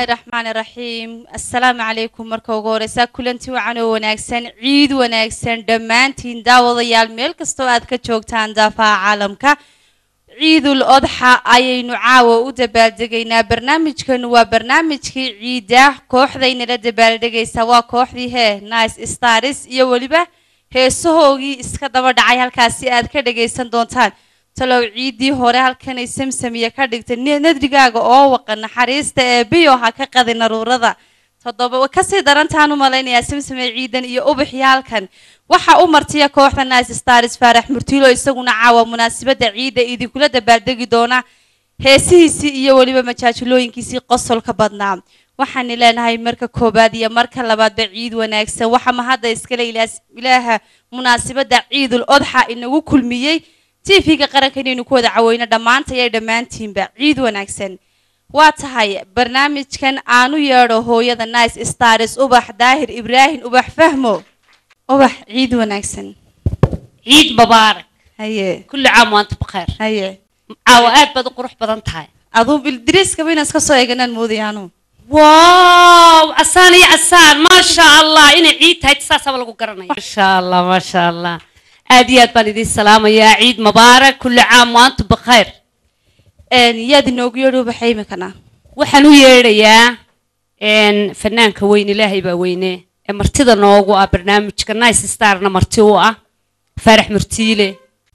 raxmaani raxiim assalaamu calaykum marka ugu horeysaa kulanti wacan oo wanaagsan ciid wanaagsan dhammaantiin daawadayaal meel kastoo aad ka joogtaan daafaha caalamka ciidul odxa ayaynu caawa u dabaaldegaynaa barnaamijkanu waa barnaamijkii ciida kooxdaynala dabaaldegaysa waa kooxdii hee nice stars iyo weliba heesahoogii iska daba dhacay halkaasi aad ka dhagaysan doontaan talow ciiddii hore halkanay samsamiya ka dhigtay nadrigaaga oo waqa naxariista eebiyo ha ka qadi naruurada toddoba kasii darantaan u malaynayaa samsame ciidan iyo ubaxii halkan waxa u martiya kooxda nice stars faarax murtiilo isaguna caawa munaasabadda ciidda idinkula dabaaldegi doona heesihiisii iyo weliba majaajilooyinkiisii qosolka badnaa waxaani leenahay marka koobaad iyo marka labaadba ciid wanaagsan waxa mahadda iskale ilaaha munaasabadda ciidul odxa inagu kulmiyey tv-ga qaranka inaynu ku wada caweyno dhammaantaya dhammaantiinba ciid wanaagsan waa tahay barnaamijkan aanu yeedho hooyada nice stars ubax daahir ibraahim ubax fahmo ubax ciid wanaagsan ciid mubaarak haye kulli caam waanta bakheer haye caawa aad baad u qurux badan tahay aduu bildiriiskaba inaan iska soo eeganaan moodayaanu wow casaan iyo casaan maasha allah inay ciid tahay saasaba lagu garanaya maasha allah maasha allah aad iyo aad baan idiin salaamayaa ciid mubaarak kulli caam waanta bakheer yaad inoogu yeedho ubaxa imikana waxaan u yeedhayaa fanaanka weyn ilaahay baa weyne ee martida noogu ah barnaamijka nice starna marti u ah faarax murtiile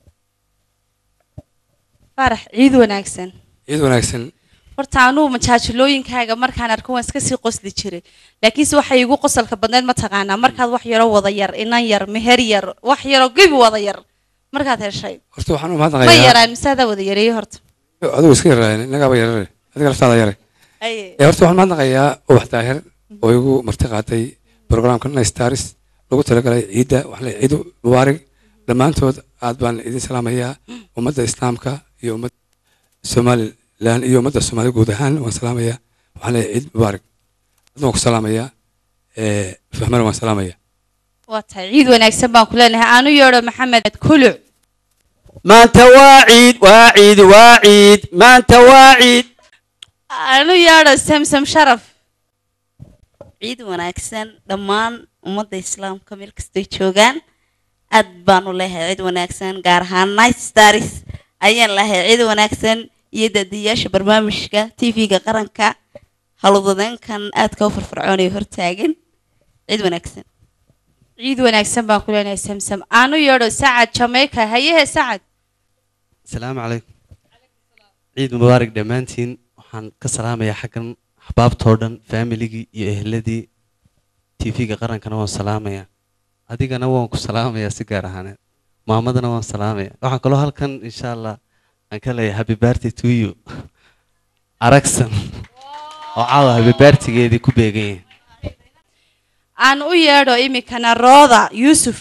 faarax ciid wanaagsan ciid wanaagsan horta anugu majaajilooyinkaaga markaan arko waan iska sii qosli jiray laakiinse waxay igu qosolka badneed mataqaanaa markaad wax yaro wada yar inan yar meher yar wax yaro gebi wada yar markaad heshay horta waxaan u ma mahadnaqayaa yaraan mise adaa wada yareeyey horta adigu iska yaraayen innagaaba yarare adiga laftaada yare Aye. ee horta waxaan mahadnaqayaa ubax daahir oo igu marti qaatay programka nice stars lagu talagalay ciidda waxaa leeyahay ciid mubaarig dhammaantood aad baan idin salaamayaa ummadda islaamka iyo ummadda somalilan iyo ummadda soomaalida guud ahaan waan salaamayaa waxaan leeyahay ciid mubaarig adna waan ku salaamayaa ee fahmana waan salaamayaa waa tahay ciid wanaagsan baan ku leenahay aanu yeedho maxamed kuluc maanta waa ciid waa ciid waa ciid maanta waa ciid aanu yeedho samsam sharaf ciid wanaagsan dhammaan ummadda islaamka meel kastay joogaan aad baan u leehay ciid wanaagsan gaar ahaan nice stars ayaan lehay ciid wanaagsan iyo daadiyaasha barnaamijka tv-ga qaranka haludadeenkan aadka u firfircoonaya hortaagan ciid wanaagsan ciid wanaagsan baan ku leenahay samsam aanu yeedho sacad jamaica hayehe sacad asalaamu calaykum ciid mubaarak dhammaantiin waxaan ka salaamayaa xaggan axbaabtoo dhan faamiligii iyo ehladii tv-ga qarankana waan salaamayaa adigana waan ku salaamayaa si gaar ahaaneed maamadana waan salaamayaa waxaan kaloo halkan insha allah aan ka leeyahay happy birthday to you aragsan oo caawa happy birthday-geedii ku beegan yahay aan u yeedho imikana rooda yuusuf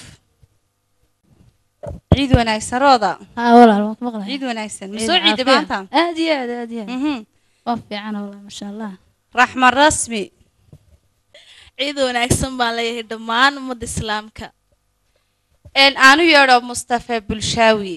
ciid wanaagsan rooda ها والله ما مقلع ciid wanaagsan ma soo ciida maanta ادي ادي ادي Mhm. وفي عنا والله ما شاء الله raxma rasmi ciid wanaagsan baan leeyahay dhammaan ummadda islaamka een aanu yeedho mustafa bulshaawi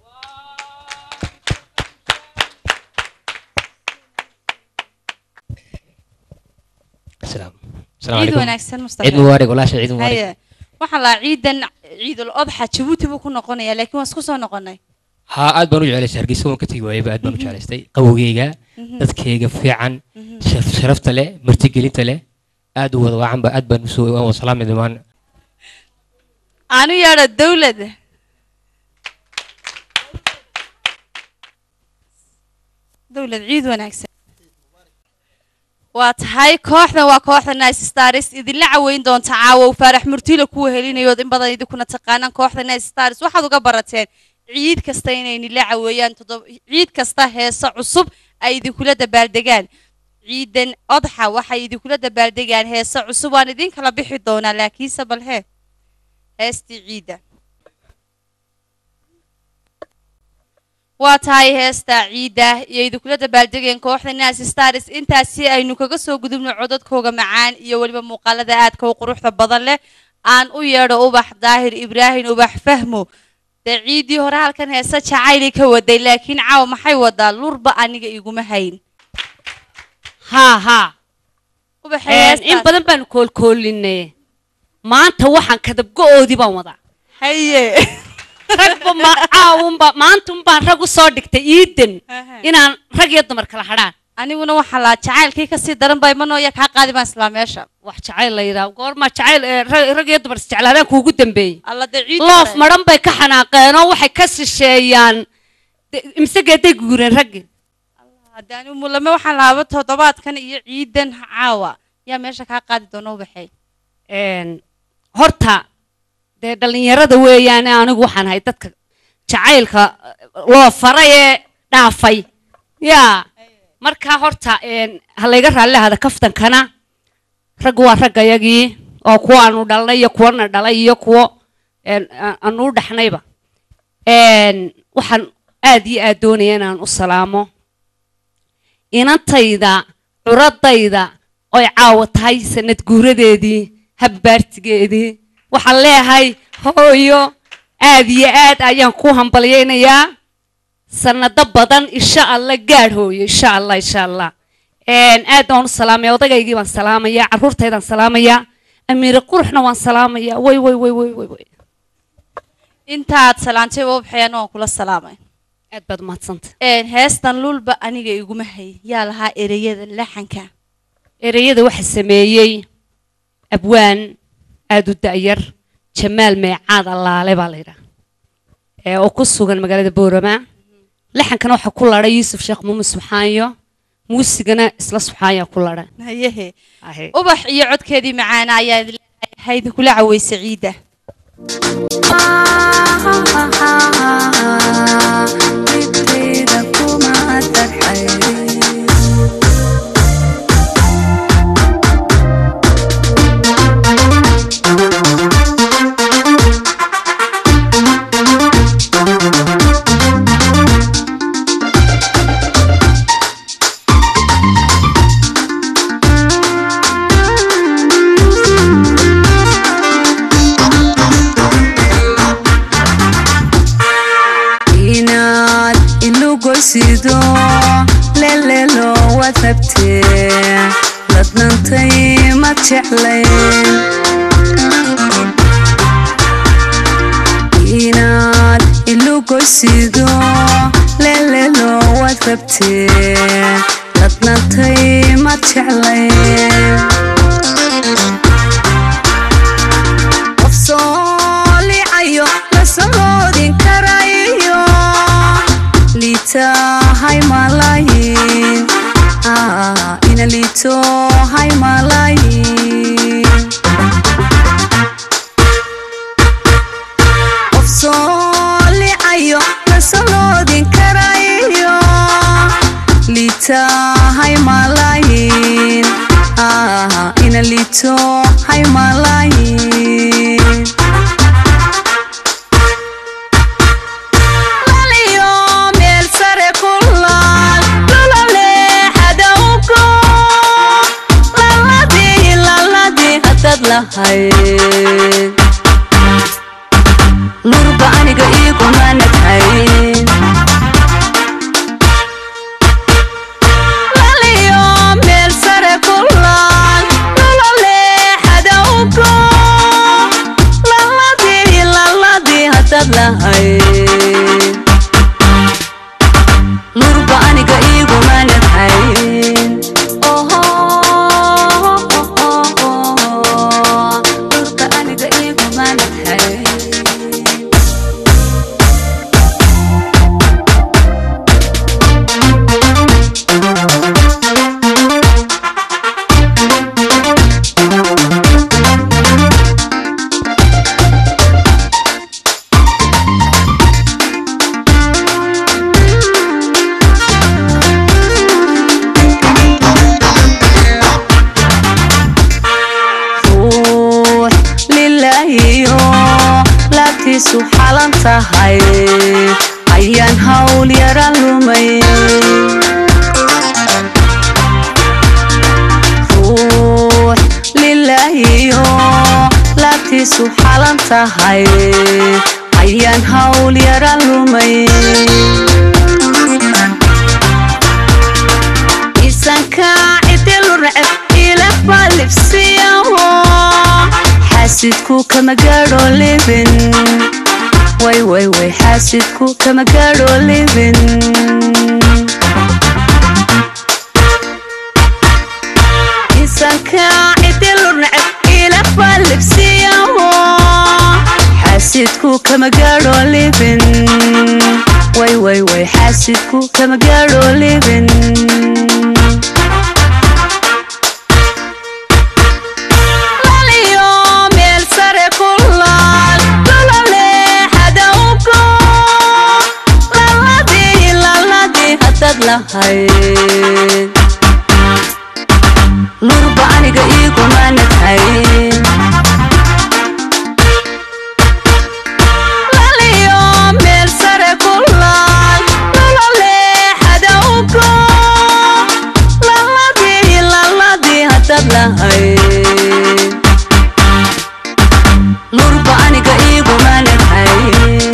السلام السلام ciid عليكم wanaagsan mustafa عيد مبارك ولا شيء عيد مبارك haye waxaan lahaa ciidan ciidul odxa jabuuti buu ku noqonayaa laakiin waan isku soo noqonay ها aad baan u jeclaystay hargeysa waan ka tegi waayaba aad baan u jeclaystay qabowgeyga dadkayga fiican sharaf- sharafta leh martigelinta leh aad u wada waacan ba aad baan usoo waan wada salaamay dhamaan aanu yeedho dowlad dowlad ciid wanaagsan waa tahay kooxdan waa kooxda nice stars idinla caweyn doonta caawow faarax murtiila kuwa helinayood in badan idinkuna taqaanaan kooxda nice stars waxaad uga barateen ciid kasta inay nila caweeyaan toddoba ciid kasta heeso cusub ay idinkula dabaaldegaan ciidan odxa waxay idinkula dabaaldegaan heeso cusub waan idin kala bixi doonaa laakiinse bal hee heestii ciidda waa tahay heesta ciidda iyo idinkula dabaaldegeen kooxda nas stars intaasi aynu kaga soo gudubno codadkooga macaan iyo weliba muuqaalada aadka u quruxda badan leh aan u yeedho ubax daahir ibraahim ubax fahmo dee ciiddii hore halkan heese jacayli ka waday laakiin caawa maxay wadaa lurba aniga iguma hayn haa haa ubaxay Een, in heestaas. badan baanu koolkoolinay maanta waxaan kadabgo-oodii baan wadaa haye ragba ma caawunba maanta unbaan rag u soo dhigtay iidan inaan rag iyo dumar kala hadhaan aniguna waxaa laa jacaylkii kasii daran baa imanooya kaa qaadi baan islaa meesha wax jacayl la yidhaah goorma jacayl ee, rag rag iyo dumar isjeclaadaan kuugu dambeeyey alla dee ciid loof hore. madhan bay ka xanaaqeen oo waxay ka shisheeyaan de- imse geeday guureen raggii haddaan umulame waxaan lahaaba toddobaadkan iyo ciidan caawa yaa meesha kaa qaadi doona ubaxay Een, horta dee dhallinyarada weeyaane anigu waxaan ahay dadka jacaylka eh, loo faray ee dhaafay yaa marka horta een, ha layga raalli ahada kaftankana raggu waa raggayagii oo kuwa aanu dhalnay iyo kuwana dhalay iyo kuwo een, a- aanu u dhaxnayba Een, waxaan aad iyo aad doonaya inaan u salaamo inantayda curadayda oy caawa tahay sanad guuradeedii habbaartigeedii waxaan leeyahay hooyo aad iyo aad ayaan ku hambalyaynayaa sanado badan insha allah gaadh hooyo insha allah insha allah Een, aad baan u salaamaya odagaygii baan salaamaya caruurtaydaan salaamaya amiire quruxna waan salaamaya way way way way way way intaad salaantay ubaxay anu waan kula salaamay aad baad umahadsanta Een, heestan lulba aniga iguma hay yaa lahaa ereyada laxanka ereyada waxa sameeyey abwaan aad u da'yar jamaal meecaad allaale baa la yidhaha ee oo ku sugan magaalada boorama laxankana waxaa ku ladhay yuusuf sheekh muume subxaanyo muusigana isla subxaanya ku ladha hayehe ubax iyo codkeedii macaana ayaa idin leedahay haydi kula caweysa ciidda inaad ilugoysido lelelo waad rabtee ladnantay ma jeclayn inaad ilugoysido lelelo waad rabtee ladnantay ma jeclayn qof soo licayo lasamoodin karayo liitahay malayin Ah, ina liitohay malayin qof soo licayo lasamoodin karayo liitahay malayin Ah, ina liitohay malayin laliyo meel sare ku laal lulale hadawgo laladii laladii hadad lahayd lurba aniga iguma naghayn laliyo meel sare ku laal lulale hadawgo laladii laladii hadad lahayd lurba aniga iguma naghayn Oho, lurba aniga iguma naghayn ruux lilaahiyo laabtiisu xalan tahay ayaan hawl yaran lumay ruux lilaahiyo laabtiisu xalan tahay ayaan hawl yaran lumay isanka cidilu receb ilafba libsiyaho xaasidku kama gaadho libin way way way xaasidku kama gaadho libin insanka cidilu neceb ilafa libsiyaho xaasidku kama gaadho libin way way way xaasidku kama gaadho libin laliyo meel sare ku laal lololeexada ugo laladii laladii haddaad lahayd lurba aniga iigumanad hayn laliyo meel sare ku laal lololeexada ugo laladii laladii haddaad lahayd lurba aniga iigumanad hayn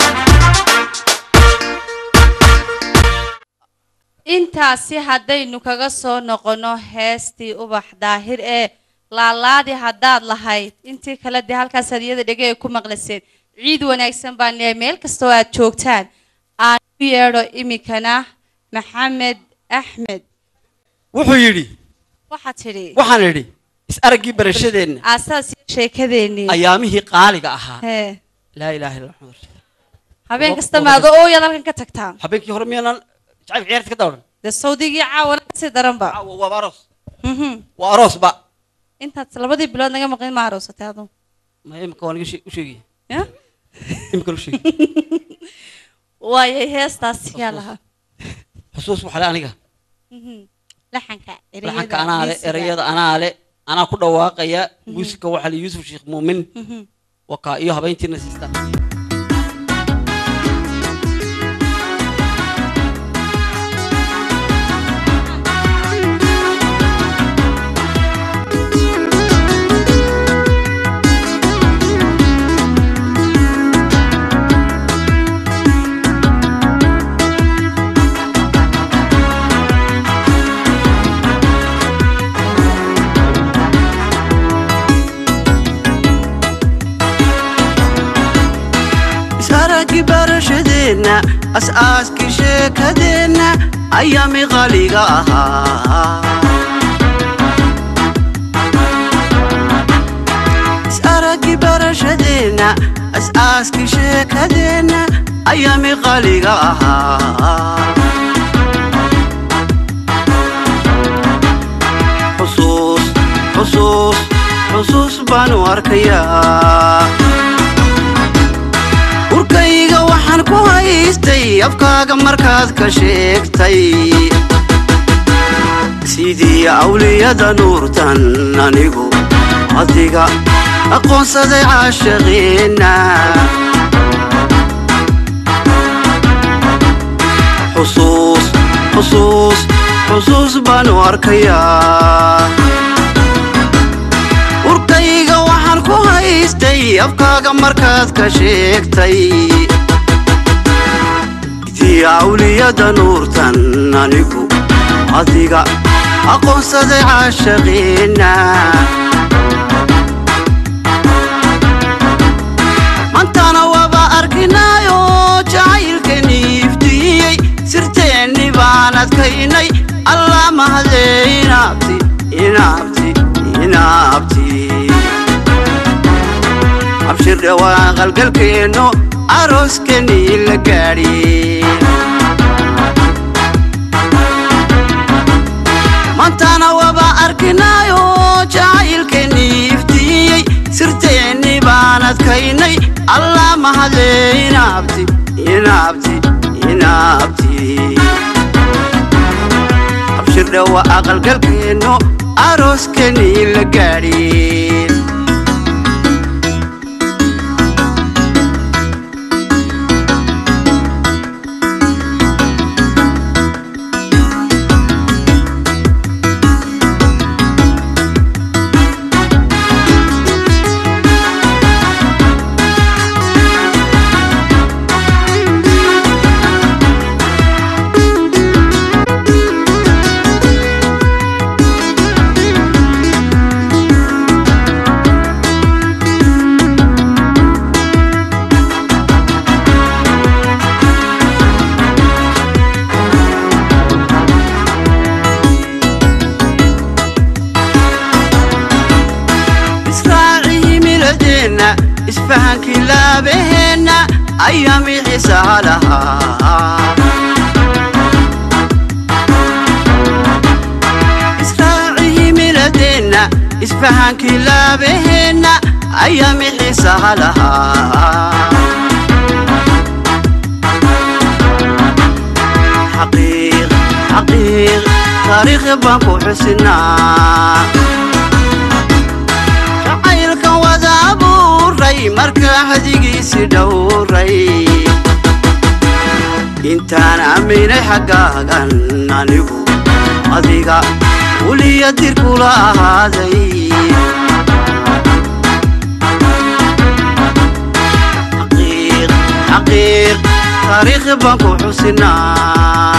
intaasi haddaynu kaga soo noqono heestii ubax daahir ee laalaadi haddaad lahayd intii kale dee halkaas hadiyada dhege ay ku maqlaseen ciid wanaagsan baan leeyahay meel kastoo aad joogtaan aan u yeedho iminkana maxamed axmed wuxuu yidhi waxaad tidhi waxaan idhi is araggii barashadeenna aasaas iyo sheekadeennii ayaamihii qaaliga ahaa hee laa ilaaha illa maxamud rasuul habeen kasta maado ooyaad halkan ka tagtaa habeenkii hore miyaanan jacayl ciyaarta ka dawran dee sawdigii caawana kasii daranba waaba aroos Mhm. waa aroosba intaad labadii bilood naga maqin ma aroosatay adu ma imika waan iga shee- u sheegaya ya imika u sheegi waayay heestaas yaa lahaa xusuus waxale aniga Mhm. laxanka laxanka anaa le erayada anaa le anaa ku dhawaaqaya muusika waxaa le yuusuf sheekh muumin Mhm. wakaa iyo habeyntiina siista isaragii barashadeenna as'aaskii sheekadeenna ayaami qaliga ahaa isaragii barashadeenna as'aaskii sheekadeenna ayaami qaliga ahaa xusuus xusuus xusuus baanu arkayaa urkayga waxaan ku haystay afkaaga markaad ka sheegtay sidii awliyada nuurtan anigu adiga aqoonsaday caashaqeenna xusuus xusuus xusuus baanu arkayaa urkayga waxaan ku haystay afkaaga markaad ka sheegtay idii awliyada nuurtan anigu adiga aqoonsaday caashaqeenna mantana waaba arkinaayo jacaylkani iftiiyey sirteenni baan adkaynay allah mahadee inaabti inaabti inaabti abshir dhawaa qalgalkeenno arooskanii la gaadhi mantana waaba arkinaayo jacaylkani iftiiyey sirteenni baan adkaynay allah mahadee inaabti inaabti inaabti abshir dhawa aqalgalkeenno arooskanii la gaadhi laabaheenna ayaami xiisaha lahaa israaci himiladeenna isfahankii laabaheenna ayaami xiisaha lahaa xaqiiq xaqiiq taariikh baan ku xusinaa jacaylkan wada abuuray markaa hadigiisi dhowray intaan aaminay xaggaagan anigu adiga weliya dirkula ahaaday xaqiiq xaqiiq taariikh baan ku xusinaa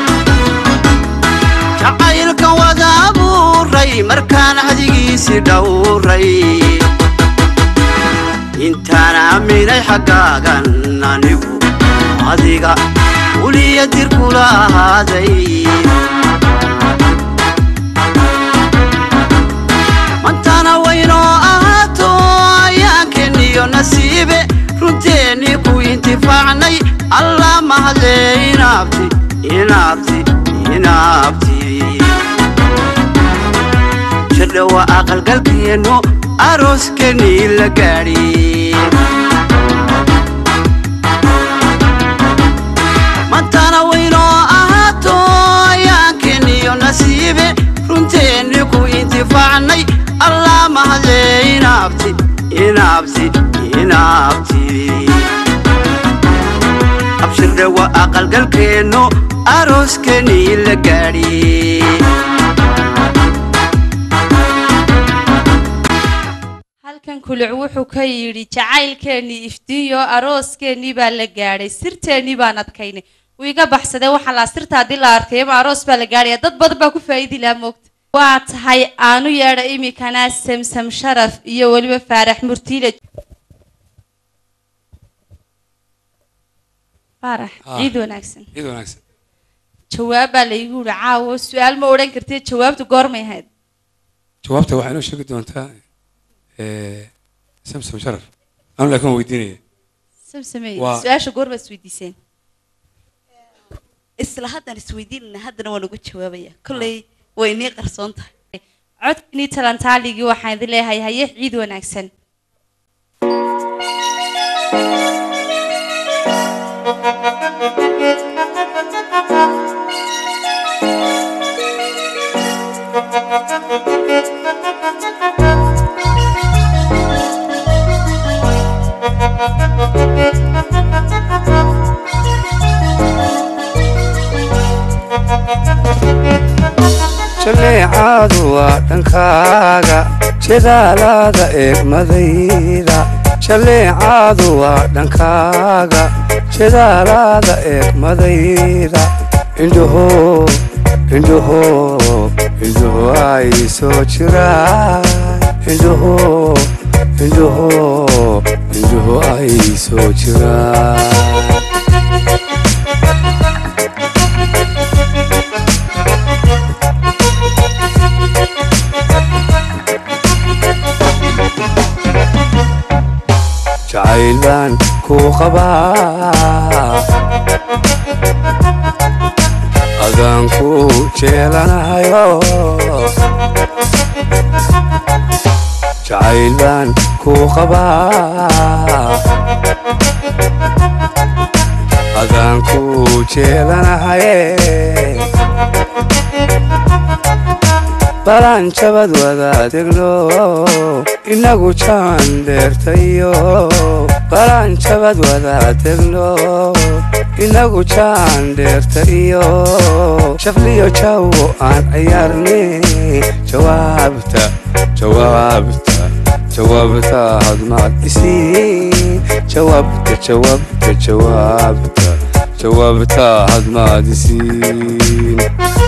jacaylkan wada abuuray markaan hadigiisi dhowray intaan aaminay xaggaagan anigu adiga weliya dirkula ahaaday mantana waynoo ahaato ayaankeeniyo nasiibe runteennii ku intifaacnay allah mahadle inaabti inaabti inaabti jirdhowa aqalgalkeennu arooskeenii la gaadhi mantana waynoo ahaato ayaankeeniyo nasiibe runteennii ku intifaacnay allah mahadle inaabti inaabti inaabti abshirdhowa aqalgalkeennu arooskeenii la gaadhi halkan kuluc wuxuu ka yidhi jacaylkeennii iftiinyo arooskeenii baa la gaadhay sirteennii baan adkaynay wuu iga baxsadee waxaa laa sirta haddii la arkay ama aroos baa la gaadhaya dad badan baa ku faa'iidi lahaa moogta waa tahay aanu yeedha imikana samsam sharaf iyo weliba faarax murtiile faarax Ah. ciid wanaagsan ciid wanaagsan jawaab baa laygu yidhi caawo su-aal ma odhan kartid jawaabtu goormay ahayd jawaabta waxaa inoo sheegi doontaa eh, samsom sharaf anu laakiin waan weydiinaya samsamey Waa- su-aasha goor baad isweydiiseen isla haddaan isweydiinana haddana waan uga jawaabaya kolley way inii qarsoon tahay codkanii talantaaligii waxaan idin leeyahay haye ciid wanaagsan jaleecadu waa dhankaaga jedaalaada eegmadayda jaleecadu waa dhankaaga jedaalaada eegmadayda indhaho indhaho indhaho ay soo jiraan indhaho indhaho indhaho ay soo jiraan jacayl baan ku qabaa adaan ku jeelanahayo jacayl baan ku qabaa adaan ku jeelanahaye balaan jabad wadaadegno inagu jaan dheertayo balaan jabad wadaadegno inagu jaan dheertayo shafliyo jawo aan ciyaarne jawaabta jawaabta jawaabta hadmaad isiin jawaabta jawaabta jawaabta jawaabta hadmaad isiin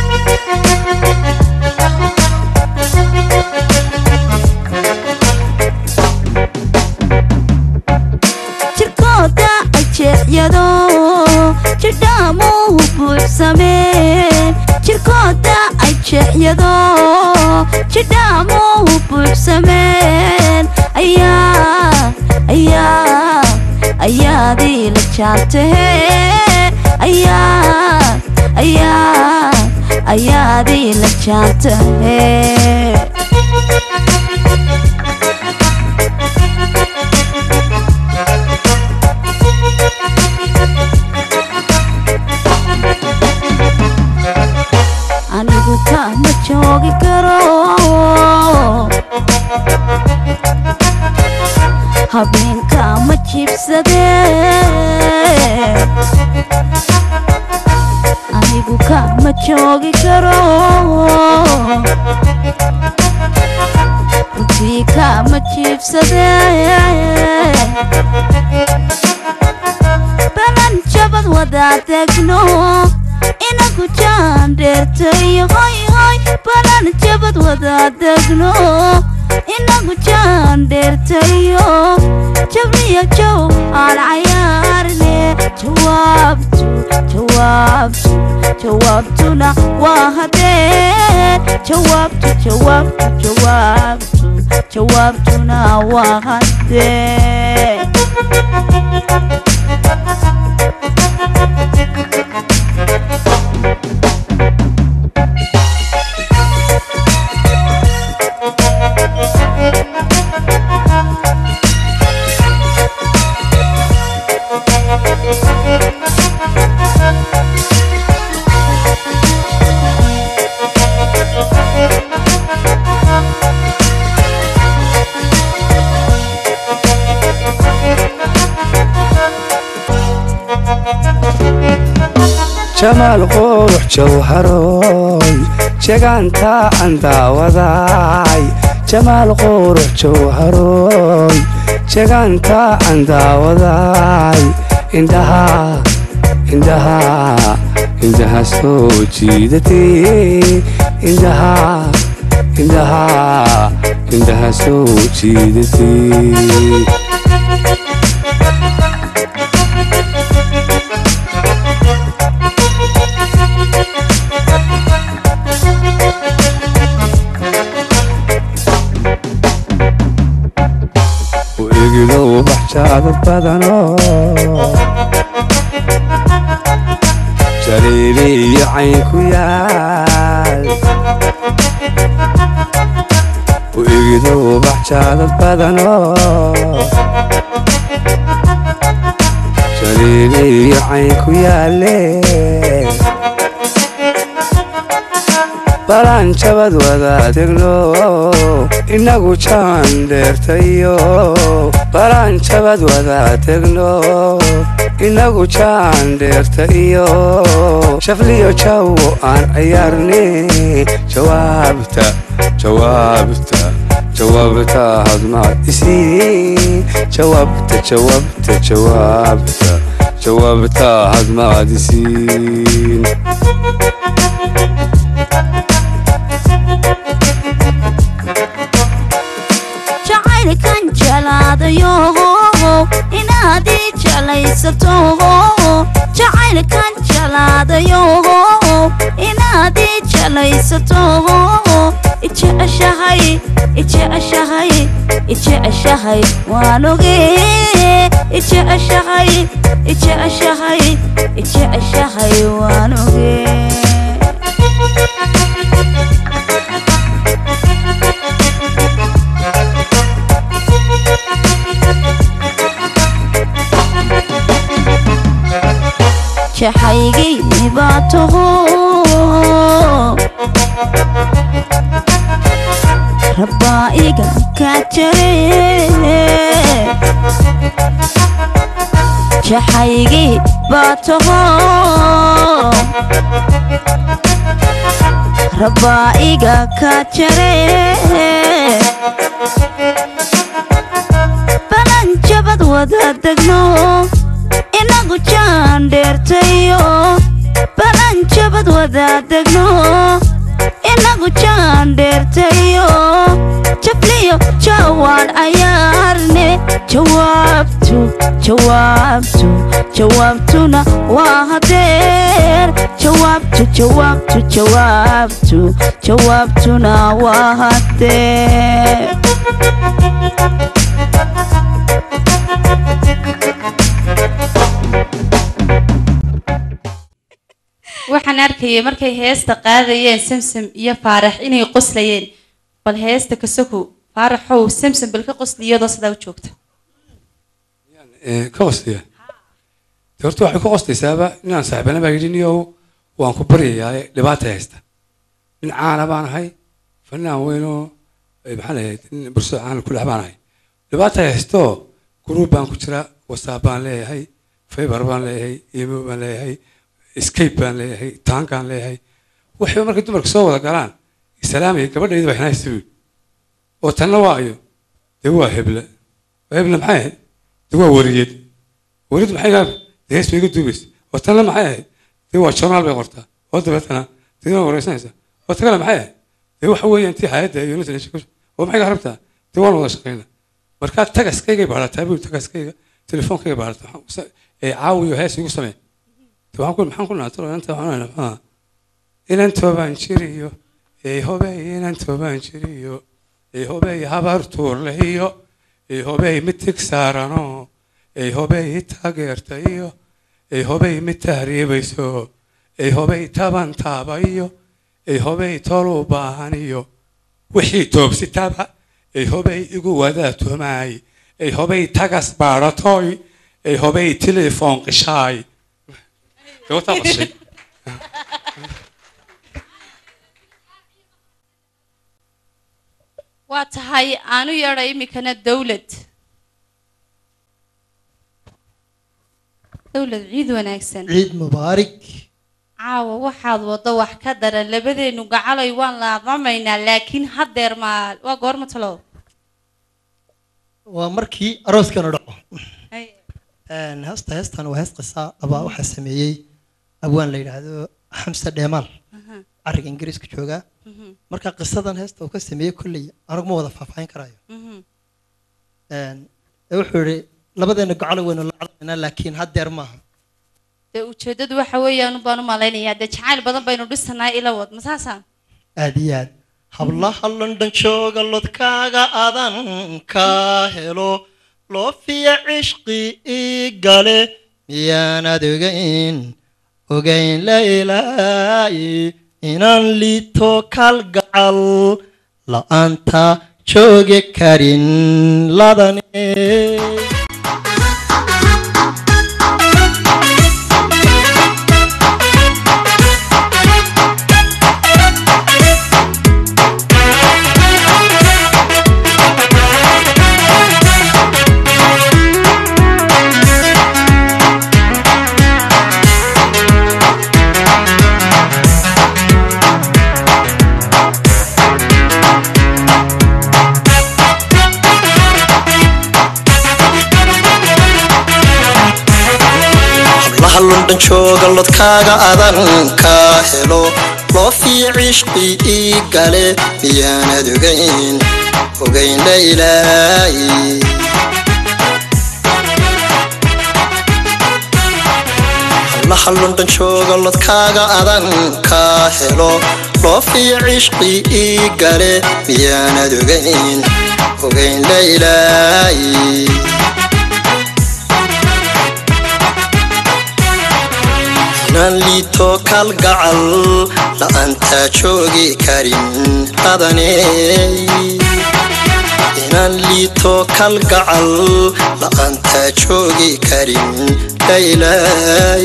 jirkooda ajeexyado jidhaamuhu buuxsameen jirkooda ajeexyado jidhaamuhu buuxsameen ayaa ayaa jaantahe ayaad ayaad ayaad ila jaantahe anigu kama joogi karo habeenka ma jibsade anigu kama joogi karo runtii kama jibsade balan jabad wadaa degno inagu jaan dheertayo hoy hoy balan jabad wadaa degno inagu jaan dheertayo jabriya jow aan cayaarne jawaabtu jawaabtu jawaabtuna waa hadeen jawaabtu jawaabtu jawaabtu jawaabtuna waa hadeen jamaal qurux jawharoy jegaanta aan daawaday jamaal qurux jawharoy jegaanta aan daawaday indhaha indhaha indhaha soo jiidatay indhaha indhaha indhaha soo jiidatay egido baxjaada badano jaliili iyo cayn ku yaal u egido baxjaada badano jaliili iyo cayn ku yaale balaan jabad wadaadegno inagu jaan dheertayo balaan jabad wadaadegno inagu jaan dheerta iyo shafliyo jawo aan ciyaarne jawaabta jawaabta jawaabta hadmaad isiin jawaabta jawaabta jawaabta jawaabta hadmaad isiin jacaylkan jelaadayo inaad ii jelaysato jacaylkan jelaadayo inaad ii jelaysato ijeceshahay ijeceshahay ijeceshahay waan ogee ijeceshahay ijeceshahay ijeceshahay waan ogee jaxaygii baa taho rabbaa iga kaa jare jaxaygii baa taho rabbaa iga kaa jare balan jabad wada degno inagu jaan dheertayo balan jabad wadaadegno inagu jaan dheertayo jafliyo jawaan cayaarne jawaabtu jawaabtu jawaabtuna waa hadeer jawaabtu jawaabtu jawaabtu jawaabtuna waa hadeer waxaan arkayay markay heesta qaadayeen samsam iyo faarax inay qoslayeen bal heesta kasoko faaraxow samsam bal ka qosli iyadoo sidaa u joogta Ee, ka qosliya de horta waxay ku qoslaysaaba inaan saaxiibana baa yidhi niyow waan ku baryayaa dhibaata haysta nin caana baan ahay fanaan weynoo eh, maxaa lahayd nin bulshada caana ku dhex baan ahay dhibaata haysto gruub baan ku jira whatsapp baan leeyahay fiber baan leeyahay emo baan leeyahay scape baan leeyahay taankaan leeyahay waxay markay dumarka soo wada galaan islaamaya gabadhayda baa xinaysa buyi oo tanna waa ayo dee waa heble waa heble maxay ahayd dee waa wariyad wariyad maxay ahayd dee hees bay iga duubaysa oo tanna maxay ahayd dee waa journaal bay qortaa oo dabeetana dee waa wareysanaysa oo tagale maxay ahayd dee waxa weeyaan tii hayadda iyo nasa oo maxay ka rabtaa dee waan wada shaqayna markaa tagaskaygay baarataa buu tagaskayga telefoonkayga baarata waxaan ku sa- ee caawiyo hees igu samee dee waxaan ku maxaan ku naatalo inanta waxaan nahay inan toobaan jiriyo ee hobey inan toobaan jiriyo ee hobey habar tuurlehiyo ee hobey mitig saarano ee hobey taageertayo ee hobey mid tahriibayso ee hobey taban taabayo ee hobey tol u baahaniyo wixii toobsitaba ee hobey igu wadaa tumaay ee hobey tagas baadhatoy ee hobey telefoon qishaay Dee wataa qoshay waa tahay aanu yeedha imikana dowlad dowlad ciid wanaagsan ciid mubaarig caawa waxaad waddo wax ka daran labadeenu gacalay waan laadamaynaa laakiin haddeer maa waa goorma talo waa markii arooskana dhaco Een, heesta heestan waa hees qisa abaa waxaa sameeyey abwaan la yidhaahdo xamse dheemaal cariga ingiriiska joogaa marka qisadan heesta uu ka sameeyey kolley anigu ma wada faahfaahin karayo Een, ee wuxuu yihi labadeena gocolo waynu lacdaynaa laakiin haddeer maaha dee ujeeddadu waxa weeyaan baan u malaynayaa dee jacayl badan baynu dhisanaa ila wad ma saasa aad iyo aad hablaha london jooga lodkaaga adan ka helo loofiya cishqi ii gale miyaanad ogayn ogayn la ilaahi inaan liito kalgacal la'aanta joogi karin ladane hablaha london jooga lodkaaga adan ka helo loofiya cishqi ii gale miyaanad ogayn ogayn la ilaahi hablaha london jooga lodkaaga adan ka helo loofiya cishqi ii gale miyaanad ogayn ogayn la ilaahi inaan liito kalgacal la'aanta joogi karin adane inaan liito kalgacal la'aanta joogi karin laylay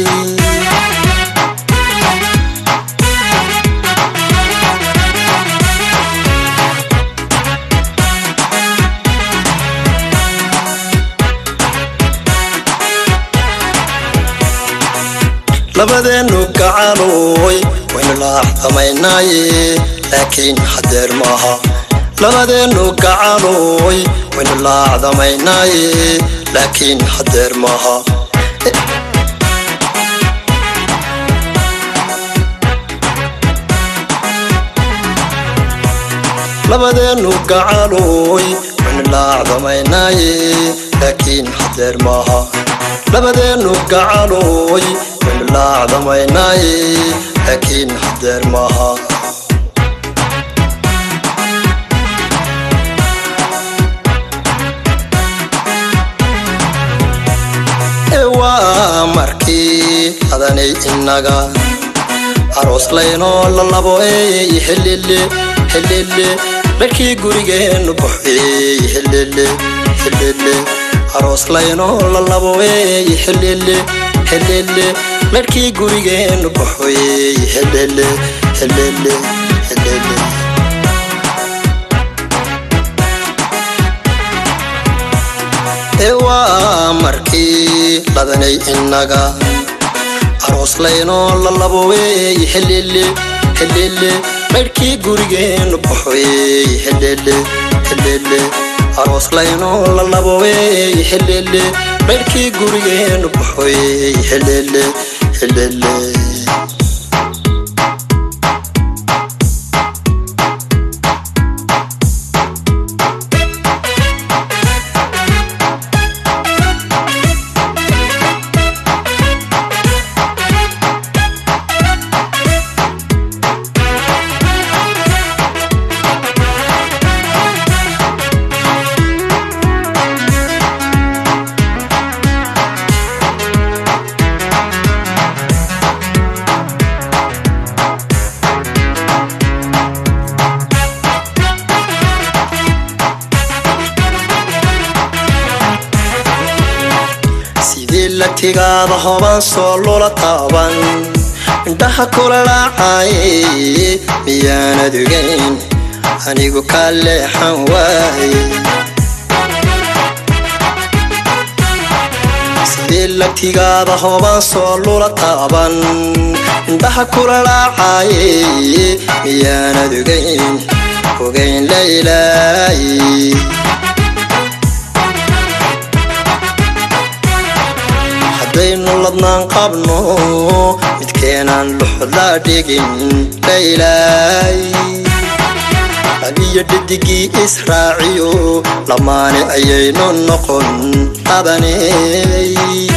labadeenu gacalooy waynu laaxdamaynaaye laakiin hadeer maaha labadeenu gacalooy waynu laacdamaynaaye laakiin hadeer maaha labadeenu gacalooy waynu laacdamaynaaye laakiin hadeer maaha labadeenu gacalooy waynu laacdamaynaaye laakiin hadeer maaha ee waa markii adanay inaga aroos laynoo la labo eey helele helele dharkii gurigeennu baxeey helele helele aroos laynoo la labo eey helele helele dharkii gurigeennu baxeey helele helele helele ee waa markii ladanay innaga aroos laynoo la labo weey helele helele dharkii gurigeennu baxeey helele helele aroos laynoo la labo weey helele dharkii gurigeennu baxeey helele helele sidii lagtigaada hoban soo lula taaban indhaha kula laacaye miyaanad ogayn anigu kaa leexan waaye sidii lagtigaada hoban soo lula taaban indhaha kula laacaye miyaanad ogayn ogayn laylaaye haddaynu ladnaan qabno midkeenaan luxda dhigin laylaay abiyo dhadigii israaciyo lamaane ayaynu noqon qabaney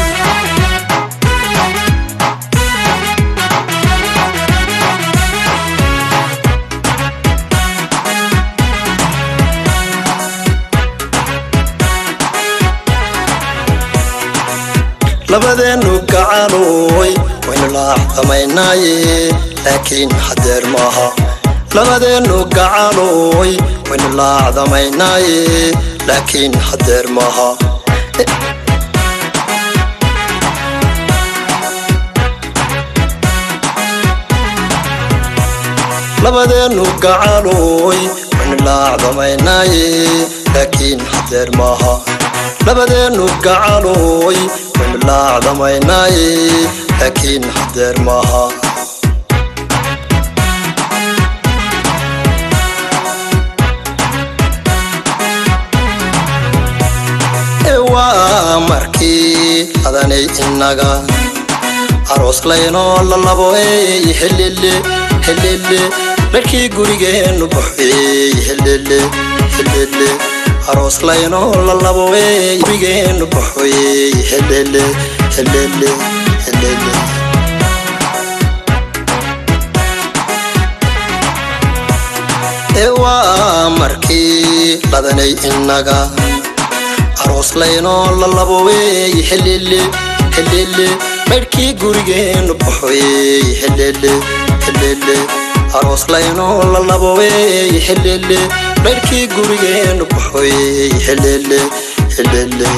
labadeennu gacanoy waynu laacdamaynaaye laakiin hadeer maaha labadeennu gacanoy waynu laacdamaynaaye laakiin hadeer maaha labadeennu gacanoy waynu laacdamaynaaye laakiin hadeer maaha labadeennu gacanoy waynu laacdamaynaaye laakiin hadeer maaha ee waa markii adanay innaga aroos laynoo la labo eey helele helele dharkii gurigeennu baxeey helele helele aroos laynoo la labo eey gurigeennu baxeey helele helele helele ee waa markii ladanay innaga aroos laynoo la labo weey helele helele dharkii gurigeennu baxeey helele helele aroos laynoo la labo weey helele dharkii gurigeennu baxeey helele helele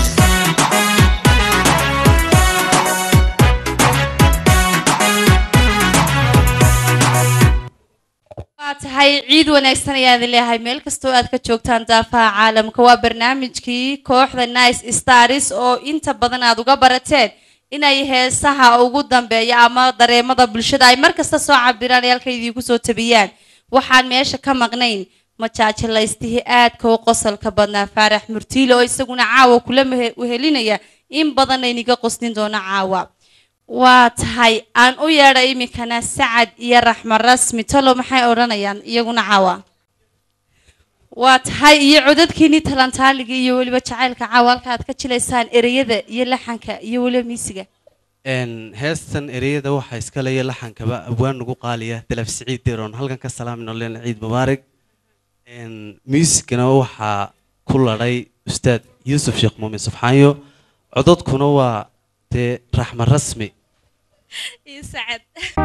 waa tahay ciid wanaagsan ayaad leeyahay meel kastoo aad ka joogtaan daafaha caalamka waa barnaamijkii kooxda nice stars oo inta badan aad uga barateen inay heesaha ugu dambeeya ama dareemada bulshada ay markasta soo cabiraan ee halka idiinku soo tabiyaan waxaan meesha ka maqnayn majaajilaystihii aadka u qosolka badnaa faarax murtiile oo isaguna caawa kula mehe- wehelinaya in badan ayniga qosnin doono caawa waa tahay aan u yeedha iminkana sacad iyo raxma rasmi talo maxay odhanayaan iyaguna caawa waa tahay iyo codadkiinii talantaaliga iyo weliba jacaylka caawa halka aad ka jilaysaan ereyada iyo laxanka iyo weliba miisiga Een, heestan ereyada waxaa iska leeya laxankaba abwaan nagu qaaliya dalaf siciid deroon halkan ka salaamino leen ciid mubaarak Een, muusikana waxaa ku ladhay ustaad yuusuf sheekh muumin subxaanyo codadkuna waa dee raxma rasmi iyo sacad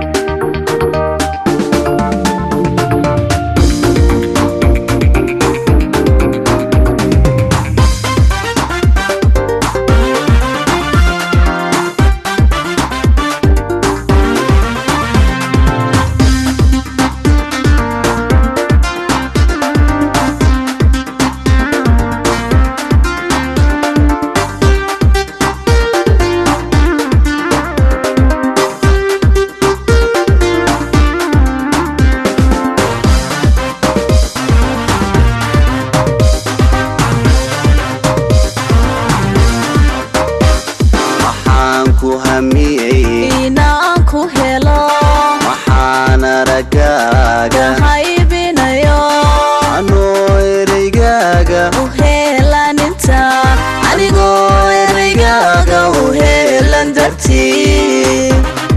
waxaan ku hamiyey inaan ku helo waxaan aragaaga haybinayo anoo ereygaaga u heelaninta anigoo ereygaaga u heelan dartii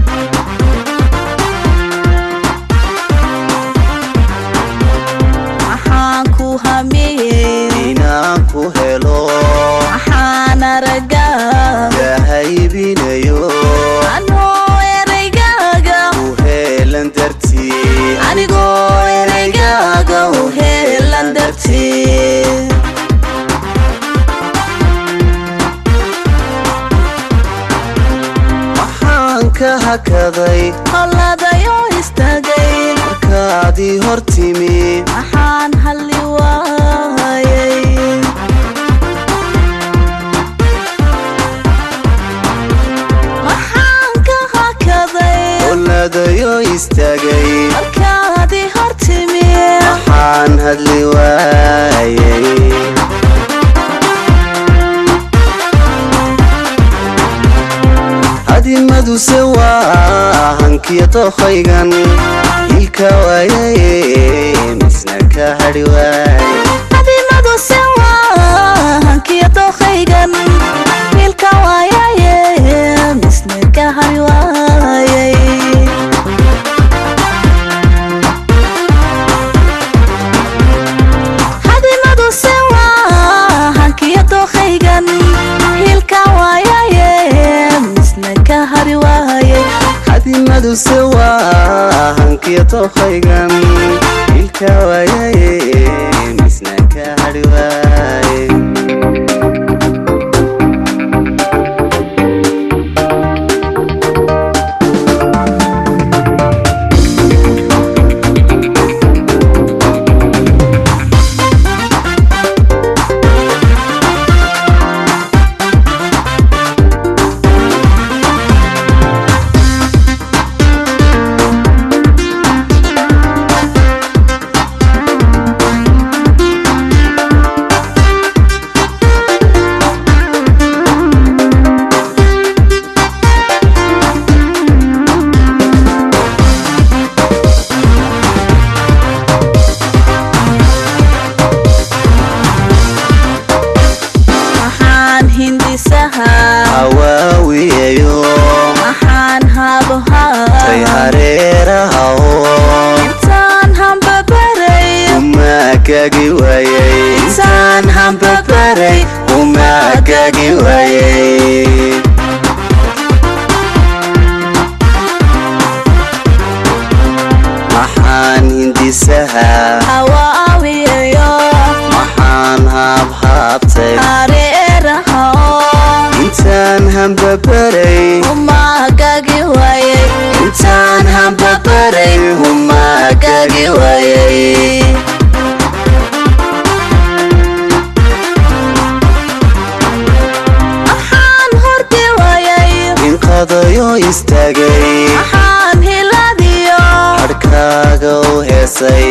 waxaan ku hamiyey inaan ku helo waxaan aragaa gahaybinayo anoo ereygaaga u heelan dartii anigoo ereygaaga u heelan dartii waxaan ka hakaday howladayo istaagay markaadii hor timi waxaan halli waayay waxaan ka hakaday oladayo istaagay markaadii hor timi waxaan hadli waayay hadimaduse waa hankiya dookaygan ilka waayaye misna ka hadhi waay adimaduse waa hankiya dookaygan wiilka waayaye misna ka hari waayay hadimaduse waa hankiya dookaygan wiilka waayaye misna ka hari waayay hadimaduse waa hankiya dookaygan ilka waayaye misna ka hadhi waay waxaan hindisaha hawaawiyayo waxaan habohaa tay hareeraha oo intaan hambabaray umaagagi waayay intaan hambabaray umaagagi waayay maxaan hindisaha hawaawiyayo maxaan haabhaabtay hareeraha intaan hambabaray umaagagi waayay intaan hambabaray umaagagi waayay waxaan hordi waayay inqadayo istaagay waxaan hiladiyo hadhkaaga u heesay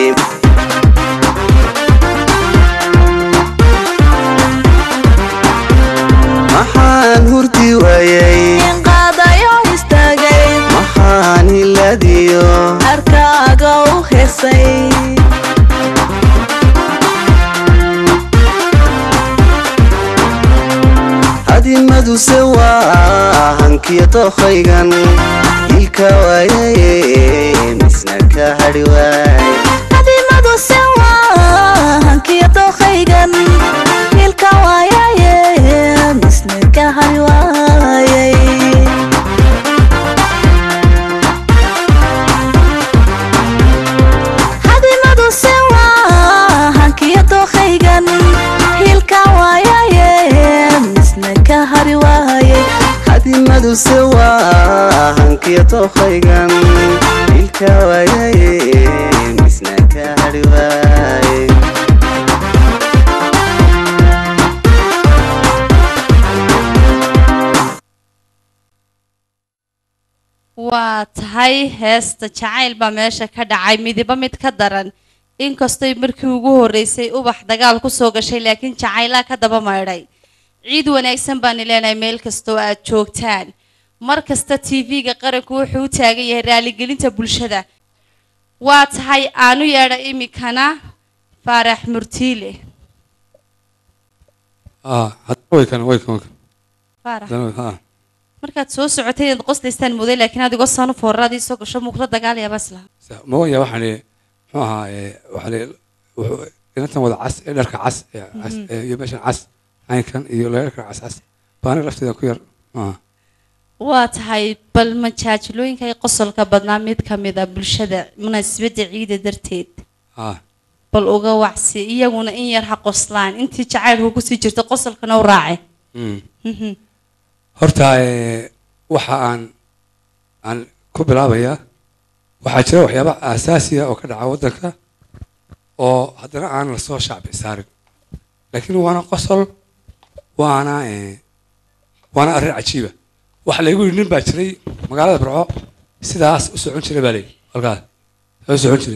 maxaan hurdi waayay inqaadayo istaagay maxaan hiladiyo arkaaga u heesay hadimaduse waa hankiya dookaygan ilka waayaye misna ka hadhi waay hadimaduse waa hankiya dookaygan wiilka waayaye misna ka hari waayay kelimaduse waa hankiyo tookhaygan ilka waayaye misna ka hadhi waaye waa tahay heesta jacayl baa meesha ka dhacay midiba mid ka daran inkastoy markii ugu horreysay ubax dagaal kusoo gashay laakiin jacaylaa ka daba maydhay ciid wanaagsan baani leenahay meel kastoo aad joogtaan mar kasta tv-ga qaranku wuxuu u taagan yahay raaligelinta bulshada waa tahay aanu yeedha imikana faarax murtiile ah hadda way kan way kan way kan faarax Hadana- ha markaad soo socotay inaad qoslaystaan muday laakiin adigoo sanu foorradii soo gasho muuqdo dagaalayaaba islaha sa- ma waya waxaan eh, muxuu ahaa eh, waxaa la- wuxuu inantan wada cas ee dharka cas ee cas Mhm. ee iyo meeshan cas caynkan iyo leerka cas cas baana lafteeda ku yar ah waa tahay bal majaajilooyinka ay qosolka badnaa mid ka mid a bulshada munaasabadda ciida darteed ah bal uga wacsi iyaguna in yar ha qoslaan intii jacaylku kusii jirto qosolkana u raace mm. Mhm. horta eh, waxa aan aan ku bilaabayaa waxaa jira waxyaaba aasaasiya oo ka dhaca waddanka oo haddana aan lasoo shacbi saarin laakiin waana qosol waana eh, waana arrin cajiiba waxa laygu yidhi nin baa jiray magaalada barco sidaas u socon jiray baa layidhi halkaas saa u socon jiray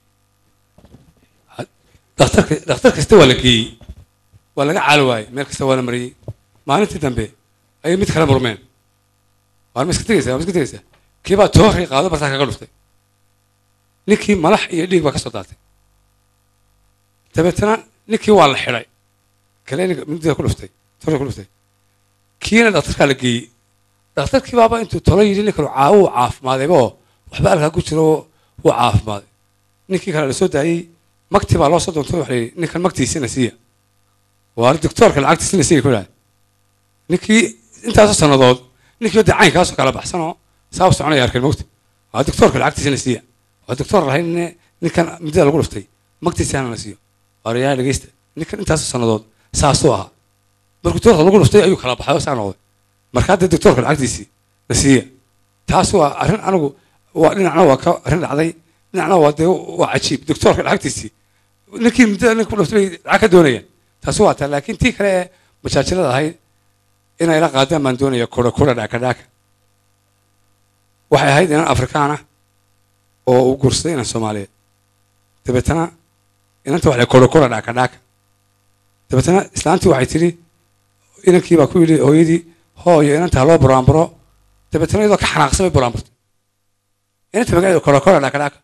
Ha- dhakhtarka dhakhtar kasta waa la geeyey waa laga caali waayey meel kasta waa la mariyey maalintii dambe ayay mid kala murmeen waa ma iska tegaysaa waa ma iska tegaysaa kii baa tooray qaado bartaa kaga dhuftay ninkii malax iyo dhiig baa ka soo daatay dabeetana ninkii waa la xidhay kale ninka mindida ku dhuftay tooray ku dhuftay kiina dhakhtarkaa la geeyey dhakhtarkii baaba intuu tolo yidhi ninkan caawo uu caafimaadayba oo waxba alkaa ku jiro oo wuu caafimaaday ninkii kale la soo daayey magtii baa loo soo doontay waxa la yidhi ninkan magtiisina siiya waa doctoorka lacagtiisina siiya ku dhahay ninkii intaasoo sannadood ninkii wadda caynkaasoo kala baxsanoo saa u soconaya arkeen mogta waa doctoorka lacagtiisana siiya waa doctoor lahayn ninkan midada lagu dhuftay magtiisana la siiyo waarayaa dhegeysta ninkan intaasoo sannadood saasuu ahaa markuu doctoorka lagu dhuftay ayuu kala baxay oo saa noqday marka hadda doctoorka lacagtiisii la siiya taas waa arrin anigu waa dhinacna waa ka arrin dhacday dhinacna waa dee waa cajiib doctoorka lacagtiisii ninkii muddada ninka ku dhuftay bay lacag ka doonayaan taasi waa taa laakiin tii kale ee majaajilada ahayd inay la qaadaan baan doonaya kura kura dhaaka dhaaka waxay ahayd inan afrikaan ah oo uu guursaday inan soomaaliyeed dabeetana inanta waxay kura kura dhaaka dhaaka dabeetana islaantii waxay tidhi inankii baa ku yidhi hooyadii hooyo inanta ha loo buraanburo dabeetana iyadoo ka xanaaqsan bay buraanburtay inanta magaceedu kura kura dhaaka dhaaka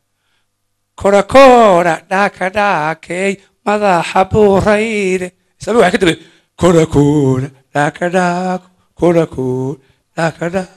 kura kura dhaaka dhaakey madaxa buurayde islaami waxay ka dambe kura kura dhaaka dhaako kura kura dhaaka dhaako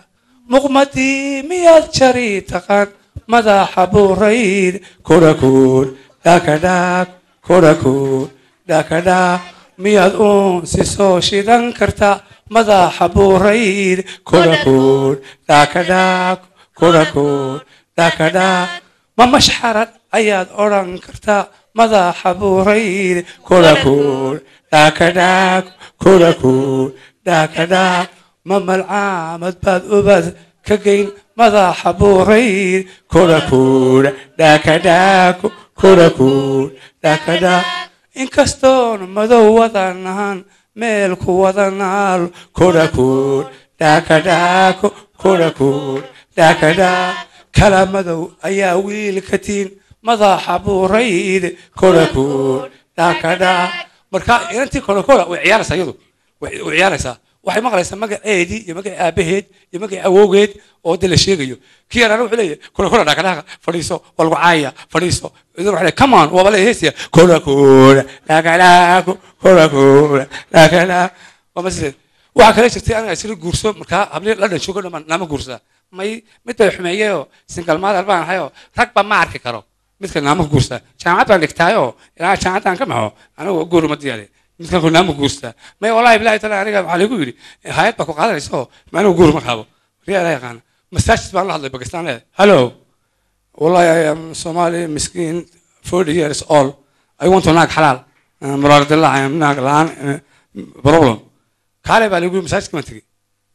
muqmadii miyaad jari taqaan madaxa buurayde kura kura dhaaka dhaako kura kura dhaaka dhaako miyaad uunsi soo shidan kartaa madaxa buurayde kura kura dhaaka dhaako kura kura dhaaka dhaako ma mashxarad ayaad odhan kartaa madaxa buurayde kura kura dhaaka dhaako kura kura dhaaka dhaako ma malcaamad baad ubad ka geyn madaxa buurayde kura kura dhaaka dhaako kura kura dhaaka dhaako inkastoon madow wadan ahaan meel ku wada naal kura kura dhaaka dhaako kura kura dhaaka dhaako kala madow ayaa wiil ka tiin madaxa buurayde kura kura dhaaka dhaako marka inantii kora kora way ciyaaraysaa iyadu way way ciyaaraysaa waxay maqlaysaa magaceedii iyo magacii aabaheed iyo magacii awowgeed oo de la sheegayo kii yaraana wuxuu leeyahay kora kora dhaakadhaaka fadhiiso waa lagu caaya fadhiiso idan waxay leeyahay come on waaba la heesaya kora kora dhaakadhaako kora kora dhaakadhaako waa masileed waxaa kale jirtay aniga isla guurso markaa hablii la dhanshogo dhamaan nama guursaa may mid bay xumeeyeyoo singalmaadar baan ahayoo ragba ma arki karo midka naama guursaa jaamacad baan dhigtaayoo ilaa jaamacaddaan ka maxo anigu guur ma diyaari midkan ku naama guursaa may wallaahi bilahi taala aniga waxaa lagu yidhi hayad baa ku qaadanaysa oo ma anigu guur ma qaabo riyaa ilaa yaqaana masaajid baan la hadlay bakistaan leedahay hello wallahi I am Somali miskiin 40 years old I want to naag xalaal muraardillah I am naag la-aan problem kaale baa lagu yidhi masaajidka ma tegey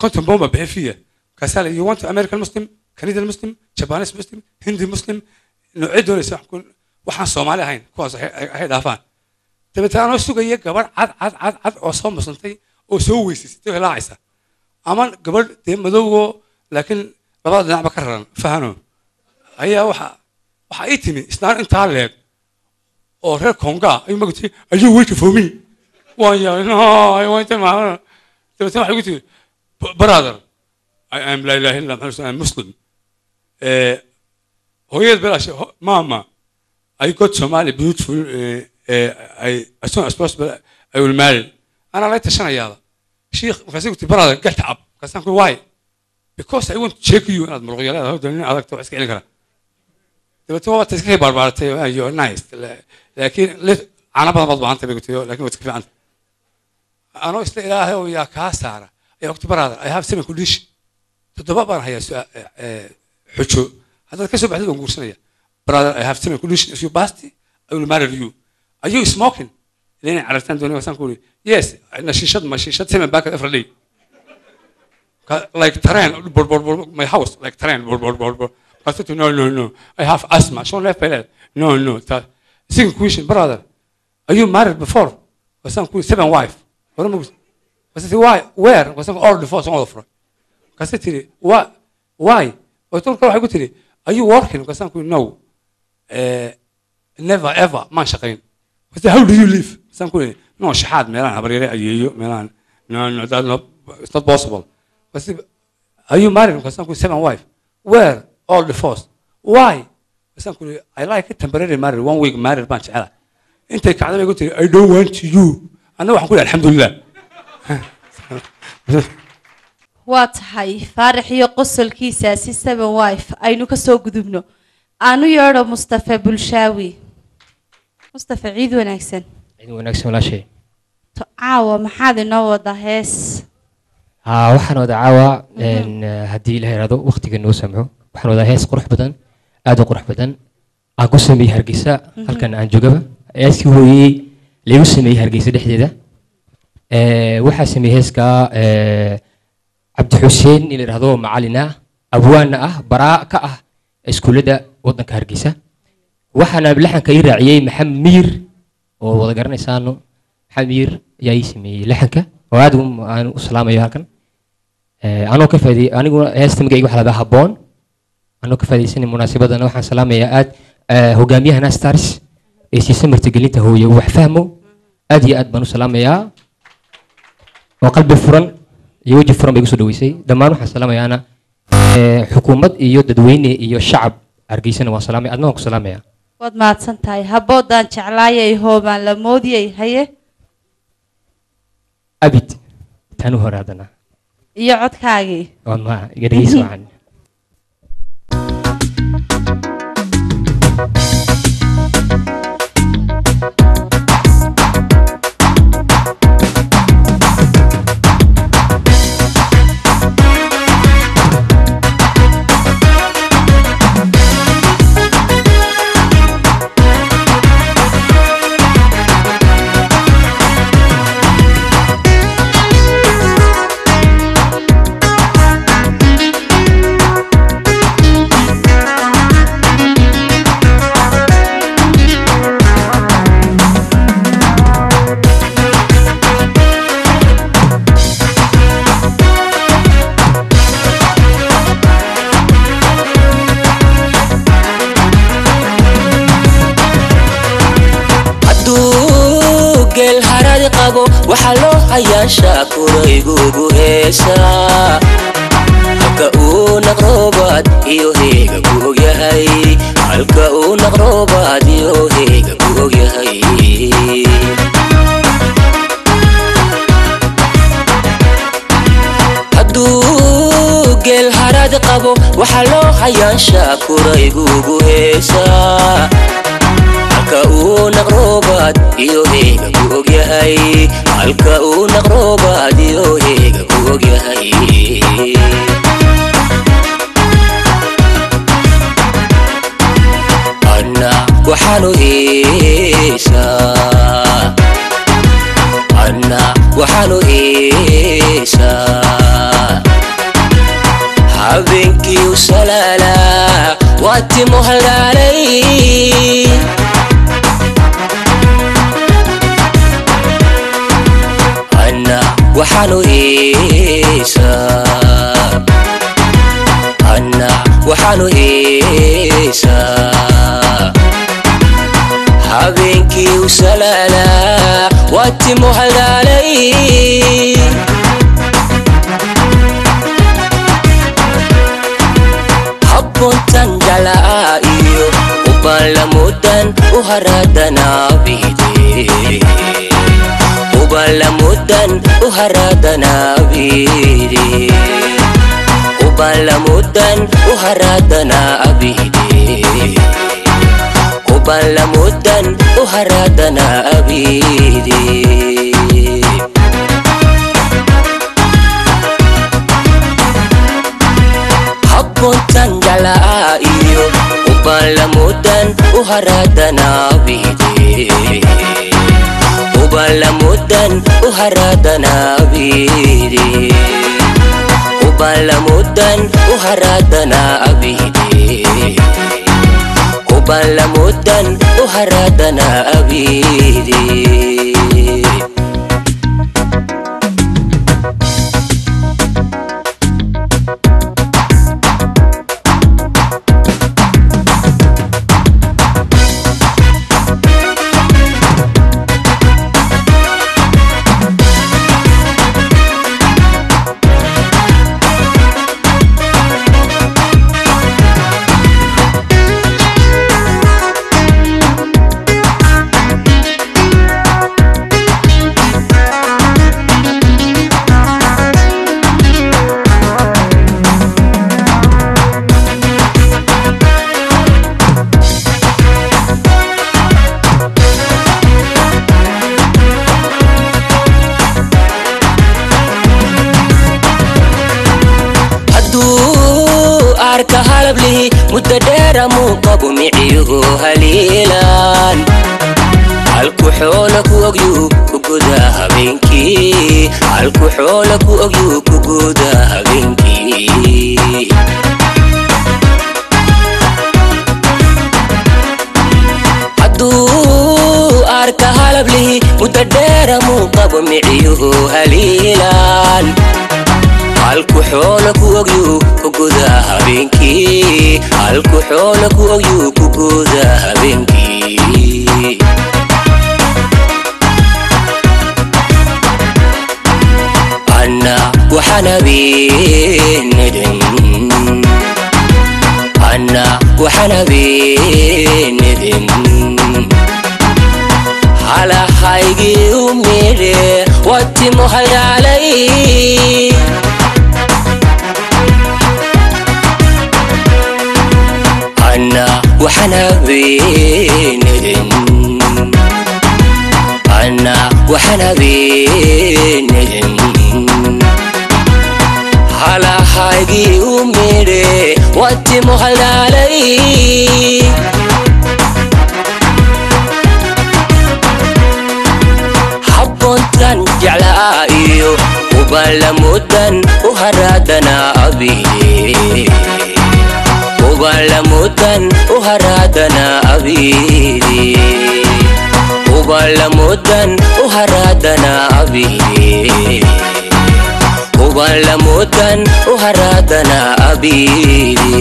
konton boon baa bixi fiya markaasaa la you want american muslim canadian muslim japanese muslim hindi muslim noocee doonaysa wax ku- waxaan soomaali ahayn kuwaas hay- hay hay dhaafaan dabeetana anoo sugaya gabadh cad cad cad cad oo soo muslimtay oo soo weysaysatay oo hilaacaysa ama gabadh dee madowgo laakiin labada dhinacba ka raran fahano ayaa waxa waxa ii timi islaan intaa leeg oo reer konga ayuu magati ayuu weyta for me waan yaabay no I want to ma dabeetana waxay igu tiri "B- brother I am la ilaha illa muhammad I am muslim Eh, hooyad belaashe ho- mama I got Somali beautiful uh, uh, I, as soon as possible I will marry أنا لا تشنيادا شيخ markaasay ku tiri brother get up markaasaan ku why because I want to check you inaad muruqyalada hawda nin adag wax iska celin kara dabeetana waa iska barbaaratay you are nice La- laakiin li- caano badan baad baahantay bay ku tiri laakiin waad iska fiicanta anoo isla ilaahay oo yaa kaa saara ayaa waqti brother I have seven condition toddoba baan hayaa su- eh, eh, xujo haddaad ka soo baxdid waan guursanaya brother I have seven condition if you passed I will marry you are you smoking لين عرفتان دوني وسان كوري yes نشيشات ما شيشات seven back every day Ka- like train bor bor bor my house like train bor bor bor bor I said no no no I have asthma شلون left بلاد no no تا second question brother are you married before وسان كوري seven wife ولا مو بس why where وسان all divorce all of markaasay tiri why why doctorka waxay ku tiri are you working markaasaan ku no eh, never ever maan shaqayn markaasay how do you live markaasaan ku yidhi no shaxaad meelaan habaryare ayeeyo meelaan no no that's not it's not possible markaasay are you married markaasaan ku yidhi seven wife where all divorced why markaasaan ku yidhi I like it temporary married one week married baan jecela intay kacday bay ku tiri I don't want you annaga waxaan ku yidhi alxamdulilah waa tahay faarax iyo qosolkiisaasi seven wife aynu ka soo gudubno aanu yeedho mustafa bulshaawi mustafa ciid wanaagsan ciid wanaagsan walaashay To- caawa maxaad inoo wada hees haa waxaan wada caawa een, eh, haddii la yidhahdo waqtiga noo samxo waxaan wadaa hees qurux badan aad u qurux badan aan ku sameeyey hargeysa Mhm. halkan aan joogaba heeskii hooyey lagu sameeyey hargeysa dhexdeeda Eh, waxaa sameeyey heeska eh, cabdi xuseen in la yidhahdo macalin ah abwaana ah baraa ka ah iskuullada waddanka hargeysa waxaana laxanka ii raaciyey maxamed miir oo wada garanaysaano maxamed miir ayaa ii sameeyey laxanka oo aad u- aan u salaamayo halkan Eh, anoo ka faaidey aniguna heesta magayga waxa ladaa habboon anoo ka faa'idaysanay munaasabadana waxaan salaamayaa aad eh, hogaamiyahana stars ee siisa martigelinta hooye wax fahmo aad iyo aad baan u salaamayaa oo qalbi furan iyo weji furan bay igu soo dhaweysay dhammaan waxaan salaamayaana eh, xukuumad iyo dadweyne iyo shacab hargeysana waan salaamaya adna waan ku salaamaya waad mahadsan tahay habboodaan jeclaayay hoobaan la moodiyey haye abid taan u hore haddana iyo codkaagii waa ma iga dhegeysa wacan hadduu geel haradi qabo waxaa loo hayaa shaakuraygugu heesaa halka uu naqroobaad iyo heega ku ogyahay halka uu naqroobaad iyo heega ku ogyahay hadduu geel haradi qabo waxaa loo hayaa shaakuraygugu heesaa halka uu naqroobaad iyo heega ku ogyahay halka uu naqroobaad iyo heega ku ogyahay anna waxaanu heesaa anna waxaanu heesaa habeenkii u salaalaa waa timo haldhaalay anna waxaanu heesaa anna waxaanu heesaa habeenkii u salaalaa waa timo haldhaalay habboontan jalaa iyo ubalamudan u haraadanaabide ubalamudan u haraadanaabide ubalamudan u haraadanaabide ubalamudan u haraadanaabide habboontan jalaa iyo ubalamudan u haraadanaabide ubalamudan u haraadanaabide ubalamudan u haraadanaabide ubalamudan u haraadanaabide hadduu arka halablihi muddo dheera muu qabo miciyuhu haliilaan halku xoola ku ogyuu ku guda habeenkii halku xoola ku ogyuu ku guda habeenkii hadduu arka halablihi muddo dheera muu qabo miciyuhu haliilaan halku xoola ku ogyuu ku guda habeenkii halku xoola ku ogyuu ku guda habeenkii anna waxaan habeenadan anna waxaan habeenadan halahaygii u midhe waa timo haldhaalay anna waxaan habeenadan anna waxaan habeenadan halahaygii u midhe waa timo haldhaalay habboontan jeclaa iyo ubalamudan u haraadanaabide ubalamudan u haraadanaabide ubalamudan u haraadanaabide ubalamudan u haraadanaabide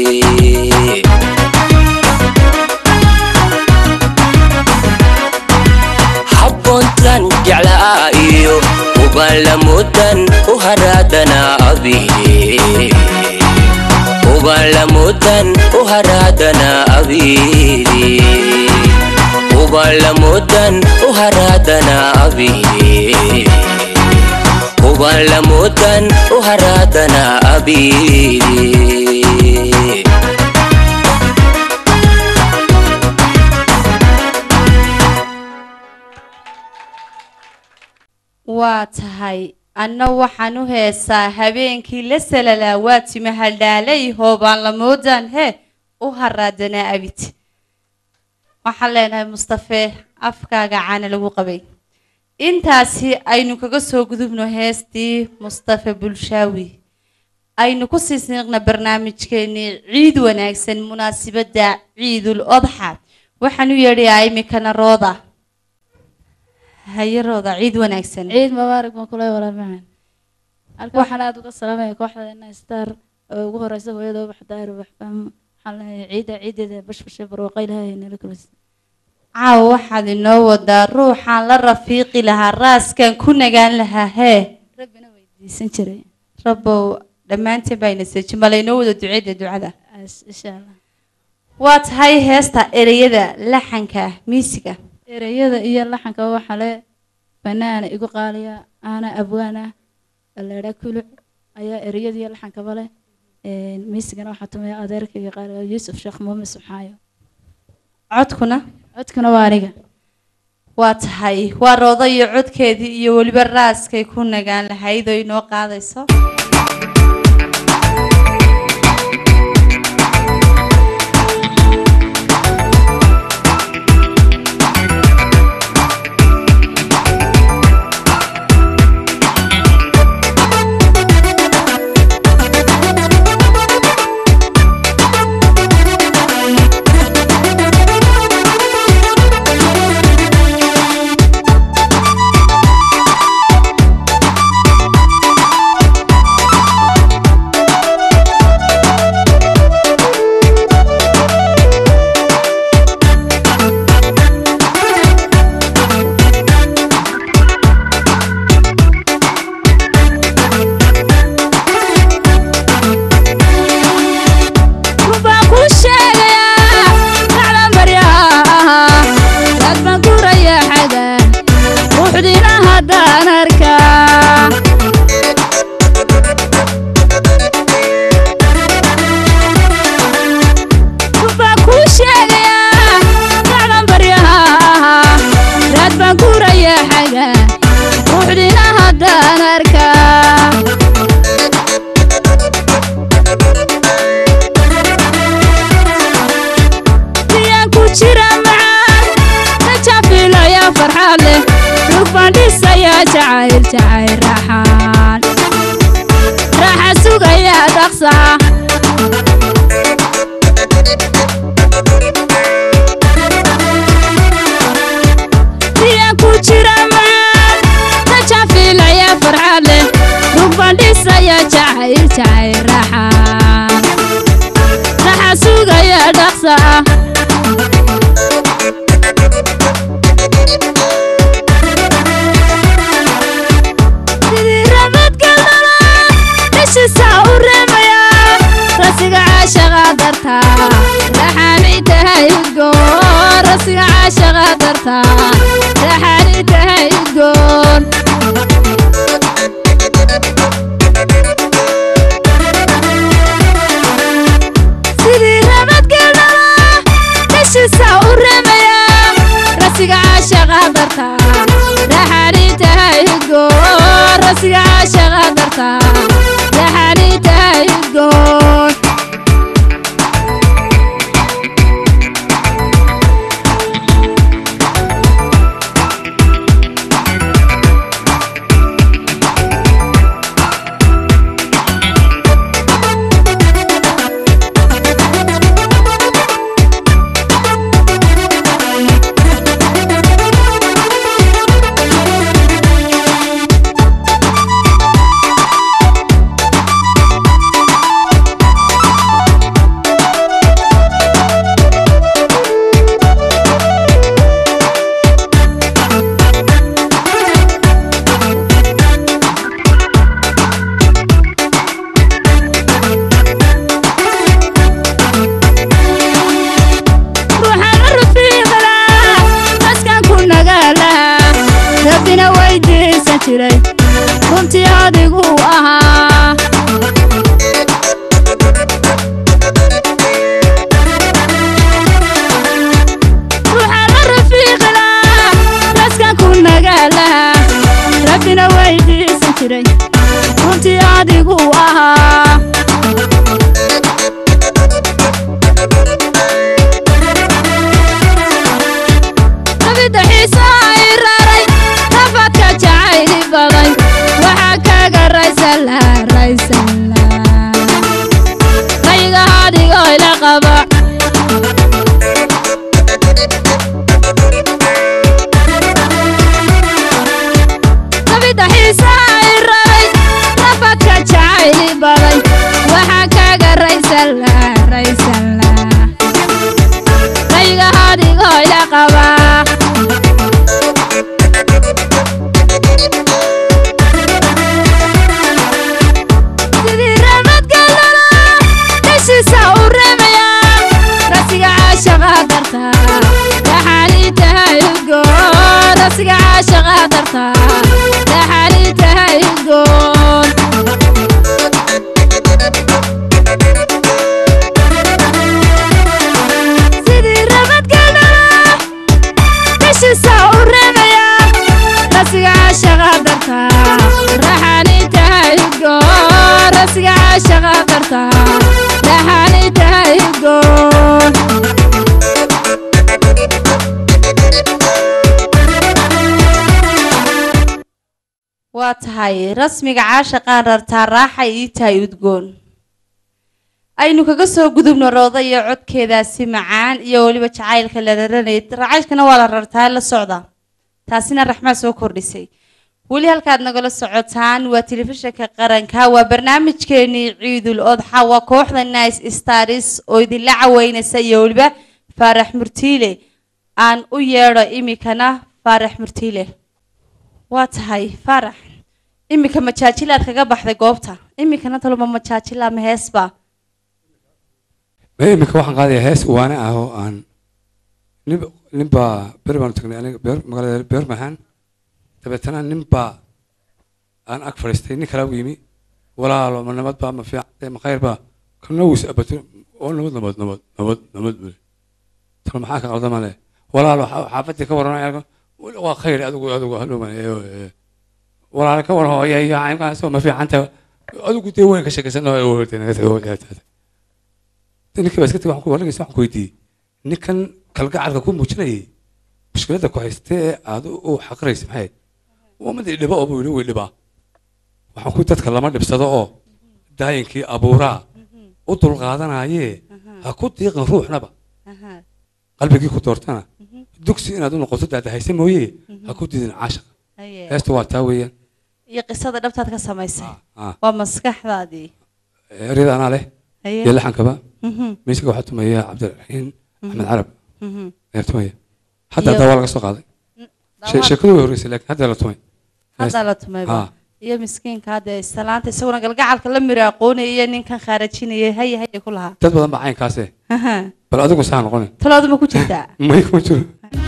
habboontan jeclaa iyo ubalamudan u haraadanaabide ubalamudan u haraadanaabide ubalamudan u haraadanaabide ubalamudan u haraadanaabide waa tahay anna waxaan u heesaa habeenkii la salalaa waa tima haldhaalay hoobaan la moodaan hee u haraadanaa abid waxaan leenahay mustafe afkaaga caana lagu qabay intaasi aynu kaga soo gudubno heestii mustafe bulshaawi aynu ku sii siiqna barnaamijkeenii ciid wanaagsan munaasibadda ciidul odxa waxaan u yeedhayaa imikana rooda haye rooda ciid wanaagsan ciid mubaarak baan kula walaal macaan halka waxaan aada uga salaamaya kooxda ina star oo ugu horeysa hooyada ubax daahir ubax fahmo waxaan leeyahay ciidda ciideeda bashbashe barwaaqo ilaahay nala kulisa caawa waxaad inoo wadaa ruuxaan la rafiiqi lahaa raaskan ku nagaan lahaa hee rabbina weydiisan jiray rabbow dhammaanteen baa ina seejin bala inoo wada duceeda ducada insha allah waa tahay heesta ereyada laxanka miisiga ereyada iyo laxanka waxaa le banaana igu qaaliya aana abwaana aleedha kuluc ayaa ereyada iyo laxankaba leh miisigana waxaa tumaya adeerkayga qaaliga yuusuf sheekh muume subxaayo codkuna codkuna waa aniga waa tahay waa rooda iyo codkeedii iyo weliba raaskay ku nagaan lahayd oo inoo qaadayso waxaa kaga raysan la raysan la la raysan la rayga adigoo ila qaba sidii ramadgalala dhashiisa u reemaya rasiga caashaqa darta dhaxali tahay udgoon rasiga caashaqa darta dhaxali tahay udgoon sidii ramadgalala dhashiisa u reemaya rasiga caashaqa darta dhaxali tahay udgoon rasiga caashaqa darta dhaxali tahay udgoon waa tahay rasmiga caashaqaan rartaa raaxay ii tahay udgoon aynu kaga soo gudubno rooda iyo codkeedaasi macaan iyo weliba jacaylka la raranayay racaylkana waa la rartaa la socda taasina raxmaa soo kordhisay weli halkaad nagala socotaan waa telefishinka qaranka waa barnaamijkeenii ciidul odxa waa kooxda nice stars oo idinla caweynaysa iyo weliba faarax murtiile aan u yeedho imikana faarax murtiile waa tahay faarax imika majaajilaad kaga baxday goobta imikana taluma majaajila ma heesba ma iminka waxaan qaadayaa hees waane ah oo aan nin ninbaa ber baanu tagnay aniga beer magaalada beer maxaan dabeetana ninbaa aan ag fadhiistay nin kalaa u yimi walaalo ma nabad baa ma fiican ma khayr baa kana wus abato oo nabad nabad nabad nabad nabad bule talo maxaa ka qaldama leh walaalo xa- xaafadii ka waran waa khayr adigu adigu hadhowman walaalo ka waran hooya iyo caynkaasoo ma fiicanta adigu dee weyn ka sheekaysan ninkii baa iska tagay waxaan ku waragaysa waxaan ku weydiiyey ninkan kalgacalka ku muujinayay mushkiladda ku haystee ee aad u xaqiraysa maxay waa mid idhiba oo buu yidhi way dhibaa waxaan ku dadka lama dhibsado oo daayinkii abuuraa u dulqaadanayee ha ku diiqin ruuxnaba qalbigii ku doortana dugsi inaad u noqoto daadahayse mooye ha ku diidin caashaqa Haye. heesta waa taa weeyaan iyo qisada dhabtaad ka samaysay ah. waa maskaxdaadii eryada anaa leh Haye. iyo laxankaba Mhm. miiska waxaa tumaya cabdiraxiin axmed carab Mhm. ayaa tumaya hadda Iyo- hadda waa laga soo qaaday She- sheekadu way horreysay laakiin hadda la tumay haddaa la tumayba Ah. iyo miskiinka hadda islaanta isaguna galgacalka la miro aqoonaya iyo ninkan khaarajinaya haye haye ku lahaa dad badan baa caynkaase Aha. bal adigu saa noqonin talooduma ku jirtaa may kuma jiro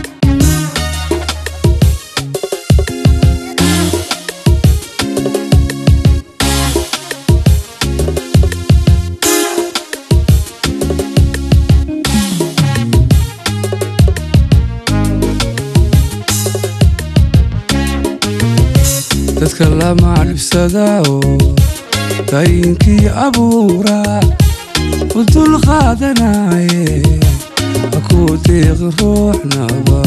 dadka lama dhibsadao dayinkii abuuraa u dulqaadanaye ha ku diiqi ruuxnaba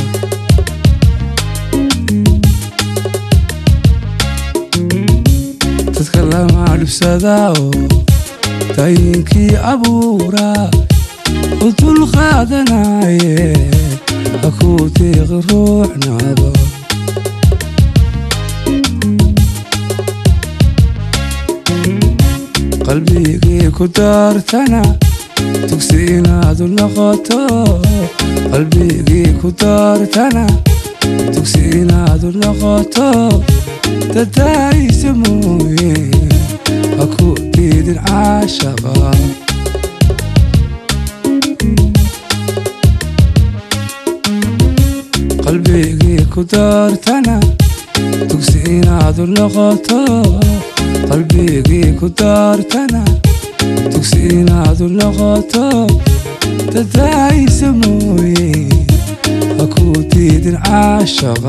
dadka lama dhibsadao dayinkii abuuraa u dulqaadanaye ha ku diiqi ruuxnaba qalbigii ku daartana dugsi inaad u noqoto qalbigii ku daartana dugsi inaad u noqoto dadaayisa mooye ha ku diidin caashaqa qalbigii ku daartana dugsi inaad u noqoto qalbigii ku daartana dugsi inaad u noqoto dadaayisa mooye ha ku diidin caashaqa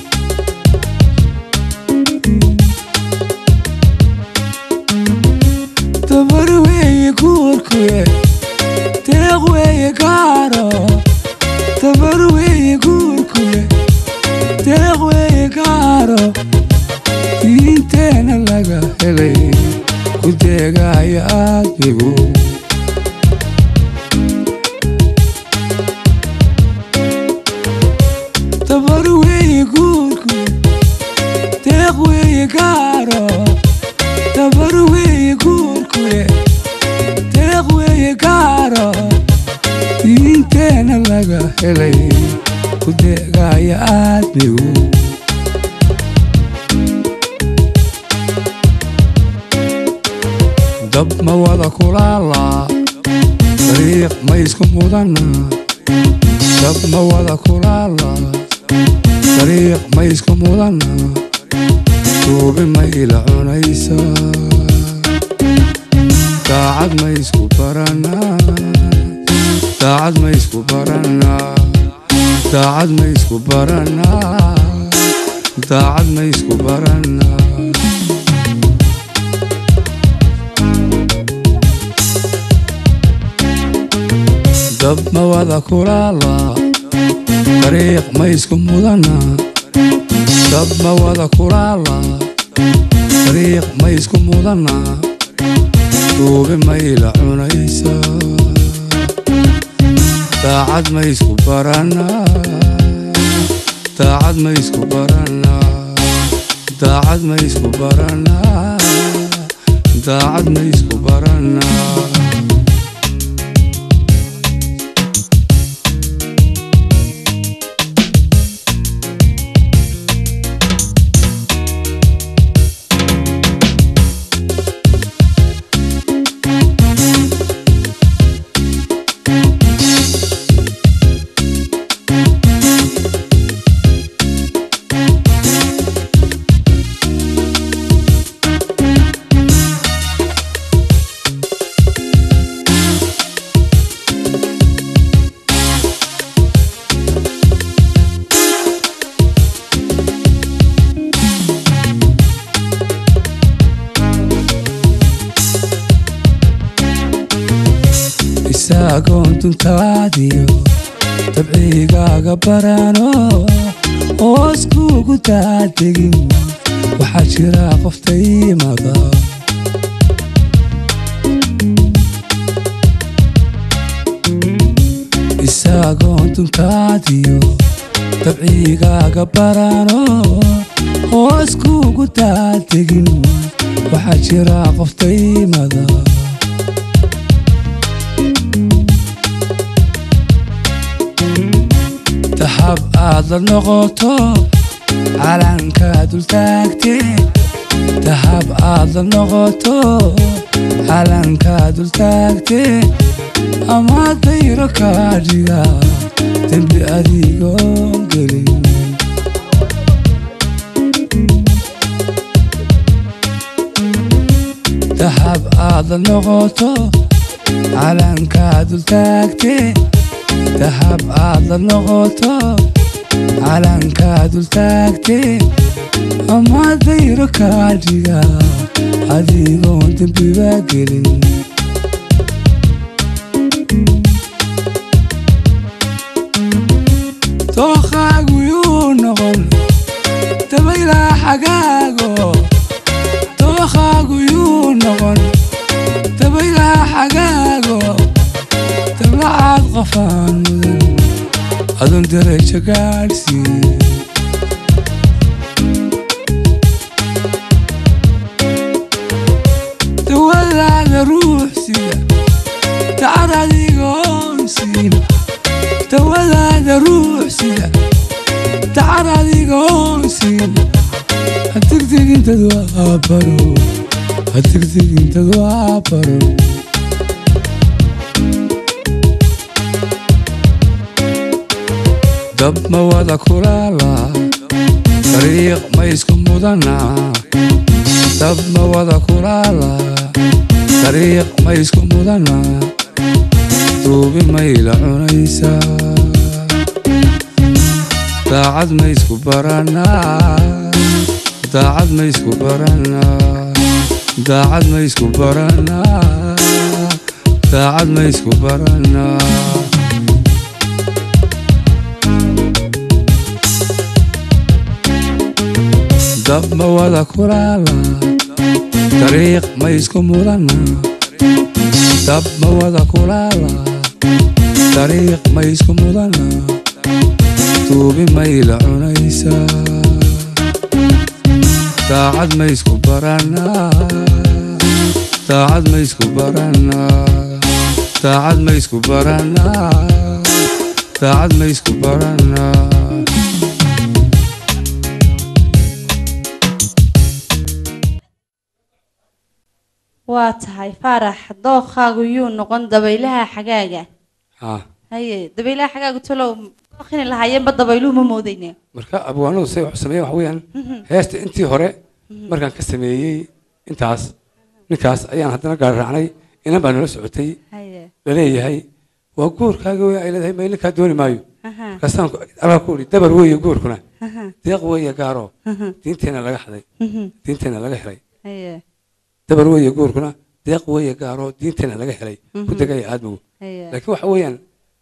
dabar weeye guurkuye deeq weeye gaaro dabar weeye guurkuye deeq weeye gaaro diinteena laga helay ku deegaya aadmigu dabar weeye guurku deeq weeye gaaro dabar weeye guurkuye deeq weeye laga helay ku deegaaya aadmigu dab ma wada kulaalaa dariiq ma isku mudana dab ma wada kulaalaa dariiq ma isku mudana duubi ma ila cunaysaa daacad ma isku baranaa daacad ma isku baranaa daacad ma isku baranaa daacad ma isku baranaa dab ma wada kulaalaa dariiq ma isku mudana dab ma wada kulaalaa dariiq ma isku mudana duubi ma ila cunaysaa daacad ma isku baranaa daacad ma isku baranaa daacad ma isku baranaa daacad ma isku baranaa isaagoon duntaadiyo dabcigaaga barano hoos kuugu daadegin waxaa jira qoftaymada isaagoon duntaadiyo dabcigaaga barano hoos kuugu daadegin waxaa jira qoftaymada dahab aad la noqoto calanka dultaagte dahab aad la noqoto calanka dultaagte ama dayro kaadhiga dembi adigoon gelin dahab aad la noqoto calanka dultaagte dahab aad la noqoto calanka dultaagte ama dayro kaadhiga adigoon dembiba gelin dookhaagu yuu noqon dabaylaa xagaago dookhaagu yuu noqon dabaylaa xagaago dablacaad qofaan mudan adun darajo gaadhsiin dawadaada ruux sida dacad adigoon siin dawadaada ruux sida dacad adigoon siin hadigdigintad waa baro hadigdigintad waa baro dab ma wada kulaalaa dariiq ma isku mudanaa dab ma wada kulaalaa dariiq ma isku mudanaa duubi mayla cunaysaa daacad ma isku baranaa daacad ma isku baranaa daacad ma isku baranaa daacad ma isku baranaa dab ma wada kulaalaa dariiq ma isku mudanaa dab ma wada kulaalaa dariiq ma isku mudanaa duubi mayla cunaysaa daacad ma isku baranaa daacad ma isku baranaa daacad ma isku baranaa daacad ma isku baranaa waa tahay faarax dookhaagu yuu noqon dabaylaha xagaaga haa haye dabaylaha xagaaga talow dookini lahaayeenba dabayluhu ma moodayne marka abwaanadu say wax sameeyeen waxa weeyaan heesta intii hore markaan ka sameeyey intaas ninkaas ayaan haddana gaar raacnay inan baa nala socotay haye laleeyahay waa guurkaaga wey ay leedahay ma ilinkaa dooni maayo Aha. markaasaan alaa ku idhi dabar weeye guurkuna Aha. deeq weeye gaaro Aha. diinteenna laga xaday Mhm. diinteenna laga helay haye dabar weeye guurkuna deeq weeye gaaro diinteenna laga helay ku Mhm. degaya aadmigu Haye. laakiin waxa weeyaan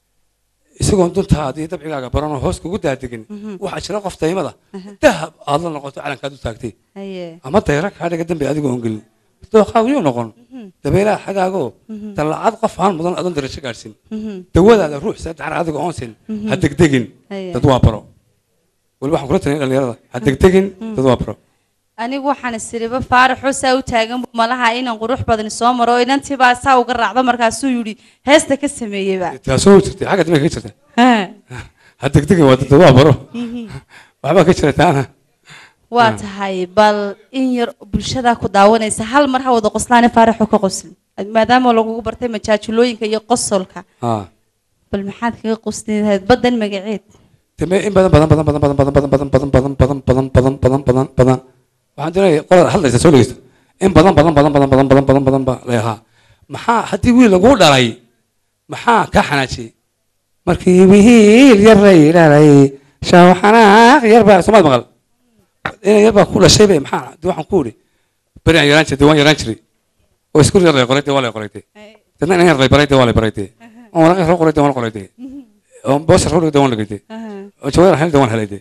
isagoon duntaada iyo dabcigaaga baranoo hoos kugu daadegin Mhm. waxaa jira qof daymada Aha. dahab aad la noqoto calankaad u taagtay haye ama dayra kaa dhiga dambe adigoo on gelin dooqaagu yuu noqon dabeelaha xagaagoo Mhm. dallacad qof aan mudan adoon darajo gaadhsin Mhm. dawadaada ruux sadexar adiga oonsin Mhm. ha degdegin Haye. dad waa baro weli waxaan kula talin dhalinyarada ha degdegin dad waa baro anigu waxaan isiriba faaraxoo saa u taagan buu malaha inan qurux badani soo maro oo inantii baa saa uga raacdo markaasuu yidhi heesta ka sameeyeyba taasoo jirtay xagga dambe ka jirta Ha. ha degdegin waa dad waa baro Mhm. waxbaa ka jira taana waa tahay bal in yar bulshadaa ku daawanaysa hal mar ha wada qoslaane faaraxoo ka qoslin maadaama lagugu bartay majaajulooyinka iyo qosolka haa bal maxaad kaga qosli lahayd baddan magaceed deme in badan badan badan badan badan badan badan badan badan badan badan badan badan badan badan waxaan doonaya qolada hadlaysa soo dhegeysta in badan badan badan badan badan badan badan badan ba leeyahaa maxaa haddii wiil laguu dhalay maxaa kaa xanaajiyey markii wiil yar lay dhalay shaaw xanaaq yar baa soomaad maqal inay yar baa ku dhashay bay maxaa de waxaan ku idhi beri aan yaraan jiray de waan yaraan jiray oo iskuul yar lay qoray de waa lay qoray de dadna inan yar lay baray de waa lay baray de oo waraaq yar loo qoray de waan qoray de oo boos yar loo dhigay de waan dhigay de oo jawaar helay de waan helay de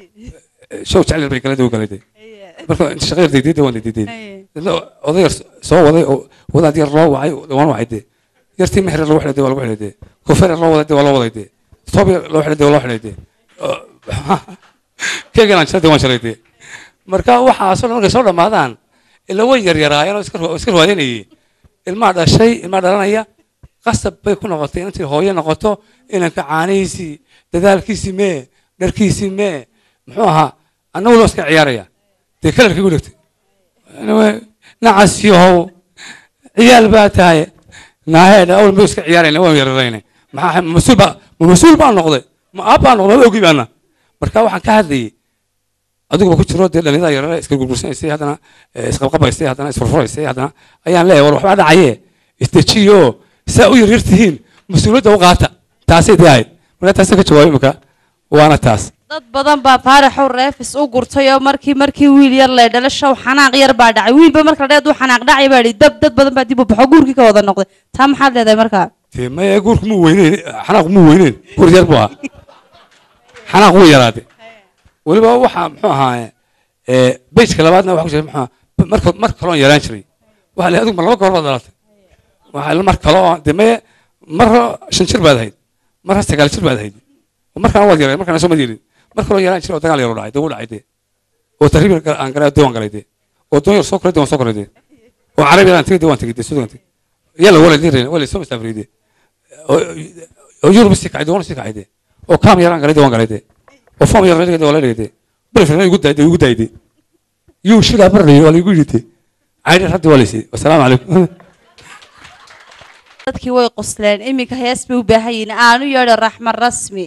show jecel yar bay galay de wuu galay de marka inta shaqo yar degdey de waan degdey de dadna oday yar soo waday oo wadaad yar loo wacay de waan wacay de yartii meher yar loo xidhay de waa lagu xidhay de kufeer yar loo waday de waa loo waday de toob yar loo xidhay de waa loo xidhay de keegan aan jiray de waan jiray de marka waxaasoo dhan markay soo dhammaadaan ila way yaryaraayeen oo iska ru- iska ruwaadanayay ilmaha dhashay ilmaha dhalanaya qasab bay ku noqotay inantii hooyo noqoto inanka caanihiisii dadaalkiisii mee dharkiisii mee muxuu ahaa annagu loo iska ciyaaraya dee kalarkii gu dhegtay nacas yahow ciyaal baa tahay naahedha awal muu iska ciyaarayna waan yararayna maxaa mas-uul baa ma mas-uul baan noqday ma aab baan noqday ma ogi baana marka waxaan ka hadlayay adiguba ku jiro dee dhalinyarada yarare iska gurgursanaysay haddana eh, isqabqabaysay haddana isfurfuraysay haddana ayaan leeyahay war waxbaa dhacaye isdejiyo saa u yaryar tihiin mas-uuliyadda u qaata taasay dee ahayd marka taasay ka jawaabay imika waana taas dad badan baa faaraxow reefis u gurtay oo markii markii wiil yar lee dhalo show xanaaq yar baa dhacay wiilba marka dheed uu xanaaq dhacay baa idhi dab dad badan baa dib u baxo guurkii ka wada noqday taa maxaad leedahay markaa dee maya guurku muu weyneyn xanaaqu muu weyneyn guur yar buu ahaa xanaaq wuu yaraade weliba waxaa muxuu ahaa bejka labaadna waxa ku jira muxuu ahaa marka mar kaloon yaraan jiray waxa la adigu ma laba goor baad dhalatay waxa mar kaloo dee maya marra shan jir baad ahayd marra sagaal jir baad ahayd markaana waad yaray markaana soo ma yeelin mar kaloo yaraan jiray oo dagaal yaroo dhacay dee wuu dhacay dee oo tarriib yar aan galay dee waan galay dee oo doon yar soo koray dee waan soo koray dee oo carabi yar aan tegay dee waan tegay dee suudan tegay yalla wala direen wala soo masaafray dee oo yurub si kacay dee waan si kacay dee oo kaam yaraan galay dee waan galay dee oo foom yar dee waan la dhigay dee bilfirna igu daayday igu daayday yuu shilaa barlay waa la igu yidhi caydhi raddi waa laysii wasalaamu calaykum dadkii way qosleen iminka hees bay u baahan yihiin aanu yeedho raxma rasmi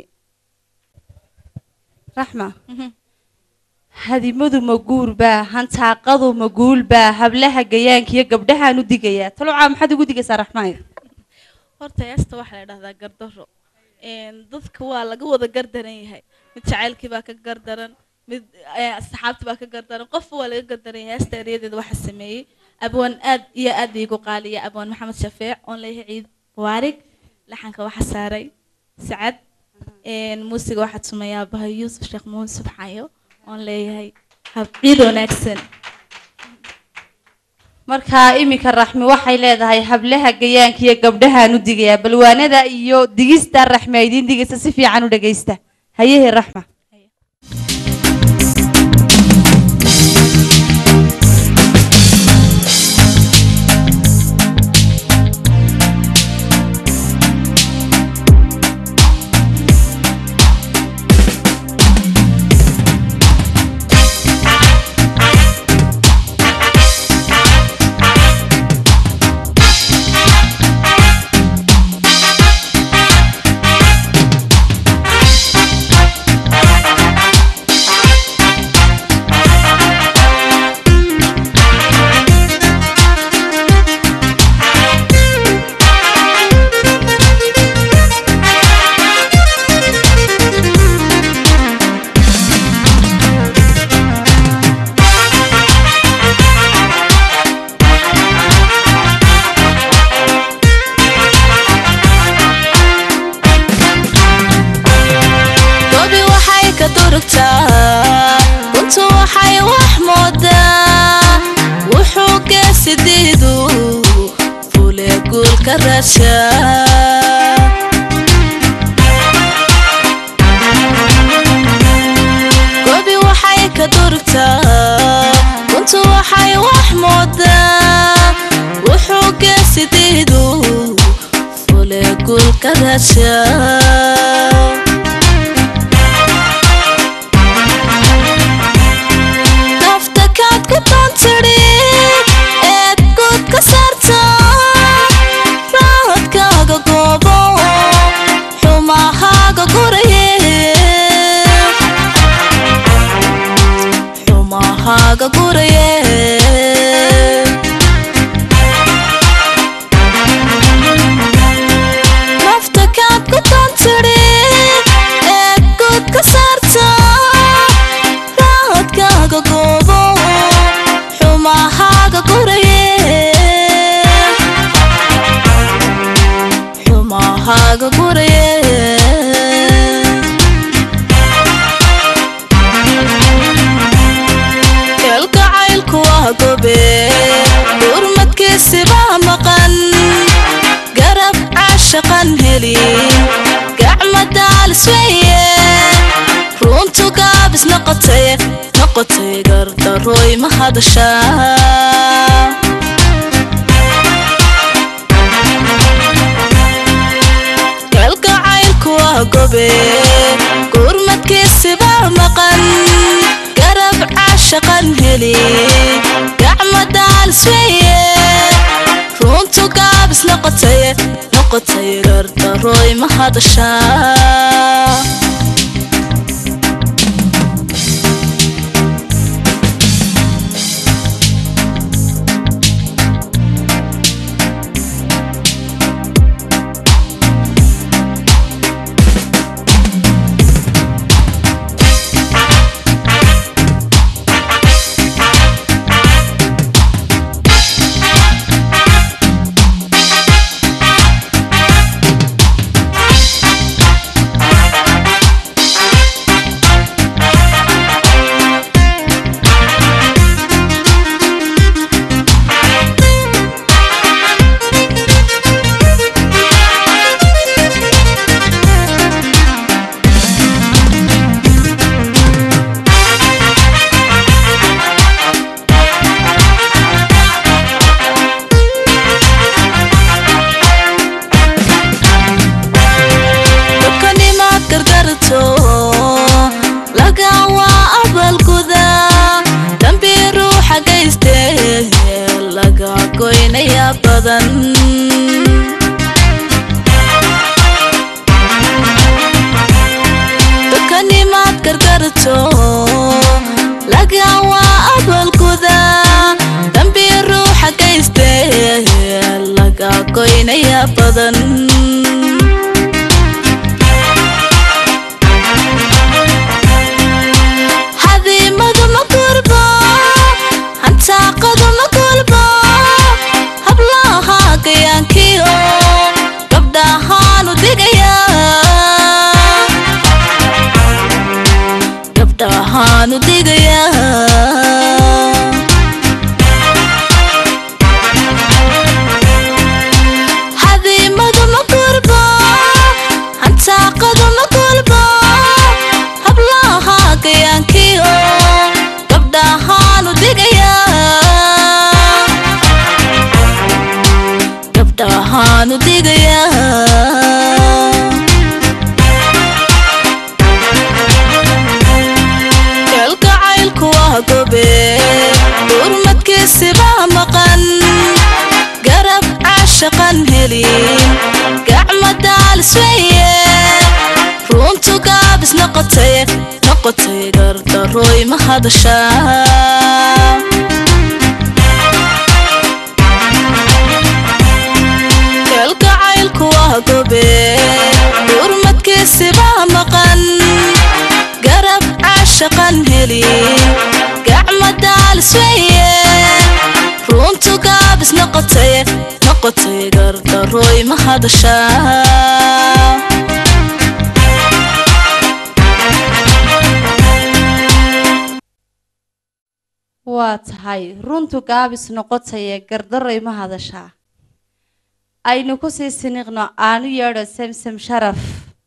raxma hadimadu ma guur baa hantaaqadu ma guul baa hablaha gayaanka iyo gabdhahaan u digayaa talocaa maxaad ugu digaysaa raxmaayo horta heesta waxaa la dhahdaa gardaro Een, dadka waa laga wada gardaran yahay mid jacaylkii baa ka gardaran mid eh, asxaabtii baa ka gardaran qofba waa laga gardaran yahay heesta eryadeeda waxaa sameeyey abwaan aad iyo aad bay igu qaaliya abwaan maxamed shafeec oon leeyahay ciid waarig laxanka waxaa saaray sacad Een, muusiga waxaa tumayaa abahay yuusuf sheekh muusuf xayo oon leeyahay hab ciid wanaagsan markaa iminka raxmi waxay leedahay hablaha gayaanka iyo gabdhahaan u digayaa balwaanada iyo digista raxmi ay idiin digaysa si fiican u dhagaysta hayehe raxma sidiidu fule guulka raasha gobi waxay ka durugtaa runtu waxay wax moodaa wuxuu geesidiidu fule guulka raasha nafta kaad ku tantiri eed guud ka saarta raadkaaga goobo xumahaaga guraye xumahaaga guraye nafta kaad ku tantiri eed guud ka saarta raadkaaga goobo xumahaaga guraye xumahaaga guraye kalgacaylku waa gobe gurmadkiisibaa maqan garab caashaqan helin gacma daalis weeye runtu gaabis noqotay noqotay gardarooy ma hadashaa kalgacaylku waa gobe gurmadkiisibaa maqan garab caashaqan heli gacma daalis weeye runtu gaabis noqotay noqotay gardarooy ma hadashaa dadkanimaad gargarto laga waa abalguda dambi ruuxa geyste laga goynaya badan dadkanimaad gargarto laga waa abalguda dambi ruuxa geyste laga goynaya badan hadiimadu ma gurbo hantaaqadu ma gulbo hablaha gayaankiyo gabdhahaanu digaya gabdhahaanu digaya hadiimadu ma gurbo hantaaqadu ma gulbo hablaha gayaankiyo gabdhahaanu digaya gabdhahaanu digaya kalgacaylku waa gobe gurmadkiisibaa maqan garab caashaqan helin gacma daalis weeye runtu gaabis noqotay noqotay gardarooy ma hadashaa kalgacaylku waa gobe gurmadkiisibaa maqan garab caashaqan helin gacma daalis weeye runtu gaabis noqotay noqotay gardarooy ma hadashaa waa tahay runtu gaabis noqotaya gardaray ma hadashaa aynu kusii siniqno aanu yeedho samsam sharaf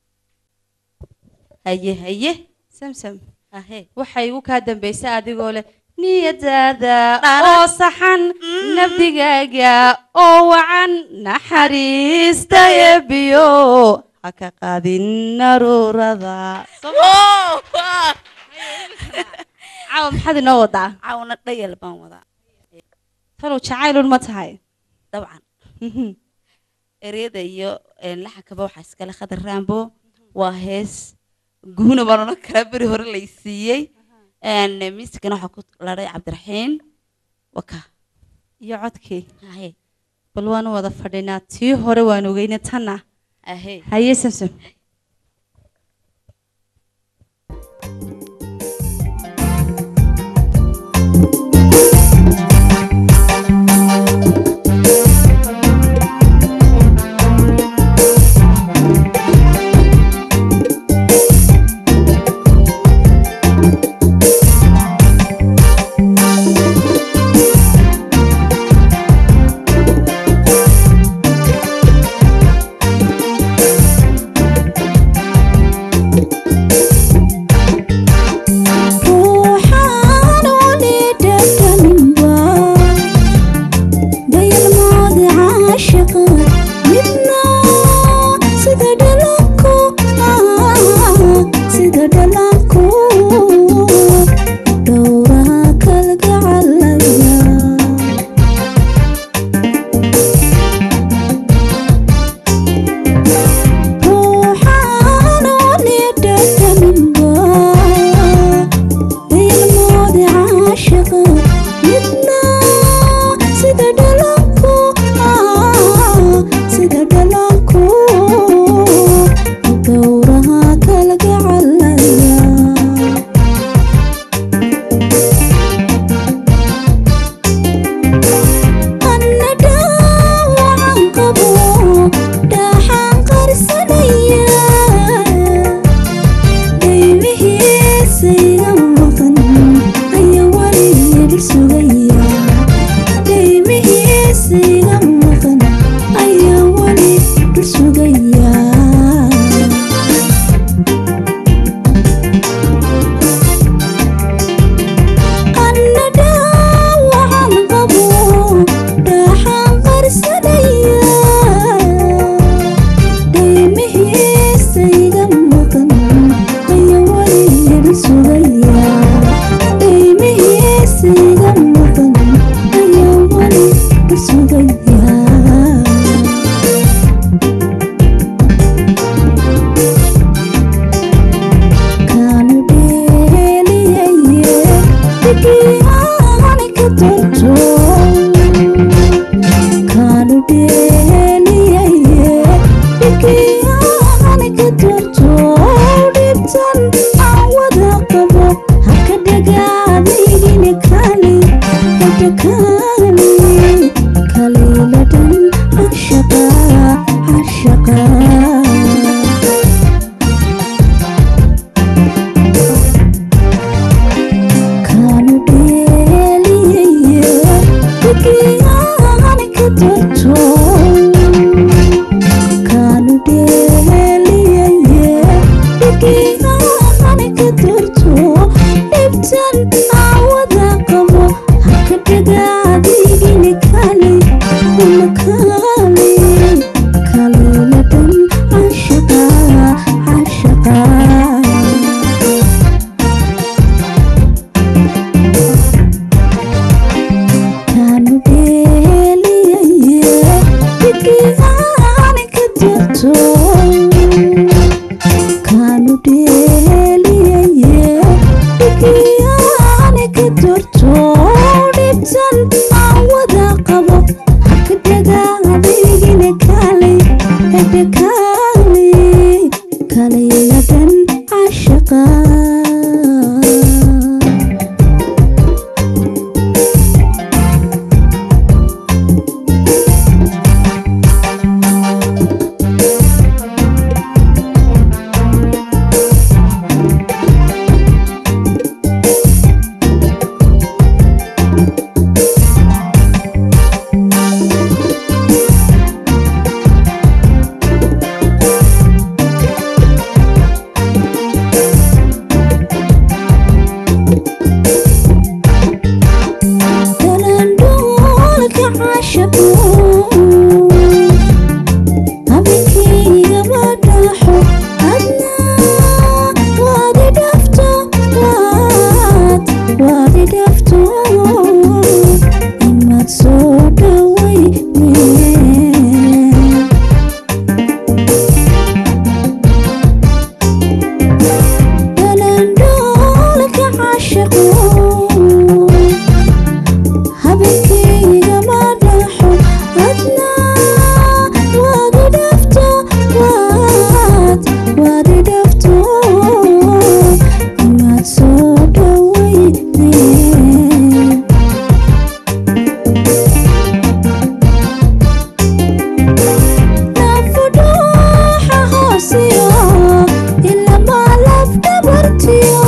haye haye samsam waxay igu kaa dambaysay adigoo leh niyadaada oo saxan nabdigaaga oo wacan naxariista eebiyo ha ka qaadin naruurada caawa maxaad inoo wadaa caawna dhayal baan wadaa talow jacaylun ma tahay dabcan ereyada iyo laxankaba waxaa iskale khadar raambo waa hees guuna baan odhan karaa beri hore lay siiyey miisigana waxaa ku ladhay cabdiraxiin waka iyo codkii haye bal waanu wada fadhinaa tii hore waan ogeyna tanna ahe haye samsam ruuxaan wali dhadhaminba dayalmoodi caashaqa midna sida dhalanku sida dhalanku dhowraha kalgacalaya ruuxaan wali dhadhaminba dayalmoodi caashaqa midna sida dhalanku sida dhalanku dhowraha kalgacalaya anna dhaawacan qabo dhaaxaan qarsanaya dhaymihiisayga maqan ayaa weliga dhir sugaya dhaymihiisayga maqan ayaa weli dhir sugaya anna dhaawacan qabo dhaaxaan qarsanaya dhaymihiisayga maqan ayaa weliga dhir sugaya dhaymihiisayga maqan ayaa weli dhir sugaya kaanu dheeliyaye dhigiyaani ka torto kaanu dheeliyaye dhigiyaani ka torto dhibtan aan wada qabo haka dhagaadigini kali hada kali kaliiladhan cashaqa cashaqa kaanu dheeliyaye dhigiyaani ka torto kaanu dheeliyaye dhigiyaani ka torto dhibtan aan wada qabo haka dhagaadigini kali uma kali kaliiladhan cashaqa cashaqa kaanu dheeliyaye caashaqo habeenkayga ma dhaxo adna waad i dhafto waad waad i dhafto imaad soo dhawayne dhalandhoolka caashaqo habeenkayga ma dhaxo adna waad i dhafto waad waad i dhafto imaad soo dhawayne nafudhuuxa hoosiyo ilamaa laf dhabartiyo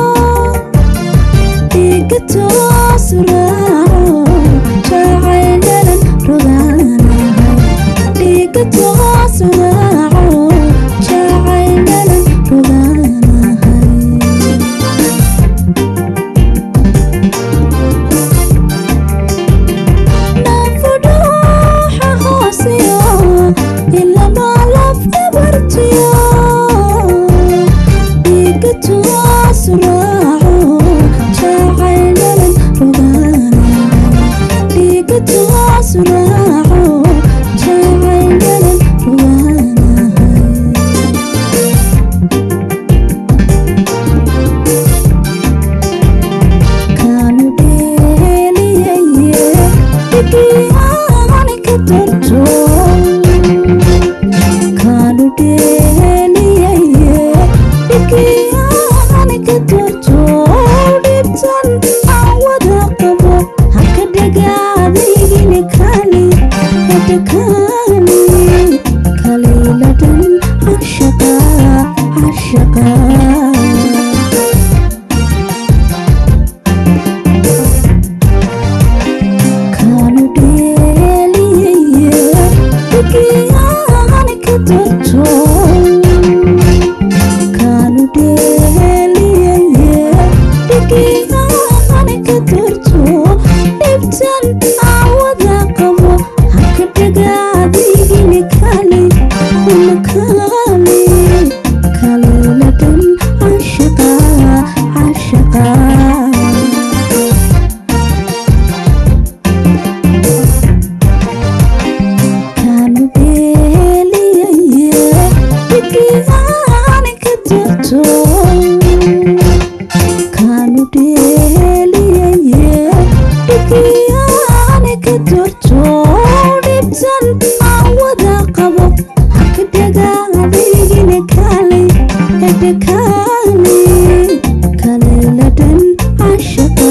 dhiiga toos raaco jacaylalan rogaanahay dhiiga toos raaco jacaylalan rogaanahay nafudhuuxa hoosiyo ilamaa laf dhabartiyo dhiiga toos raaco jacaylalan rogaanahay dhiiga toos raaco jacaylalan rogaanahay kaanu dheeliyaye dhigiyaani ka darto kaanu dheeliyaye dhigiyaani ka darto dhibtan aan wada qabo haka dhagaadigini kali hada kali kaliiladan cashaqa cashaqa kaanu dheeliyaye dhigiyaani ka darto kaanu dheeliyaye dhigiyaani ka darto dhibtan aan wada qabo haka dhagaadigini kali kuna kali kaliiladan cashaqa cashaqa kaanu dheeliyaye dhigiyaani ka darto kaanu dheeliyaye dhigiyaani ka darto dhibtan aan wada qabo haka dhagaadigini kali hada kali kaliiladan cashaqa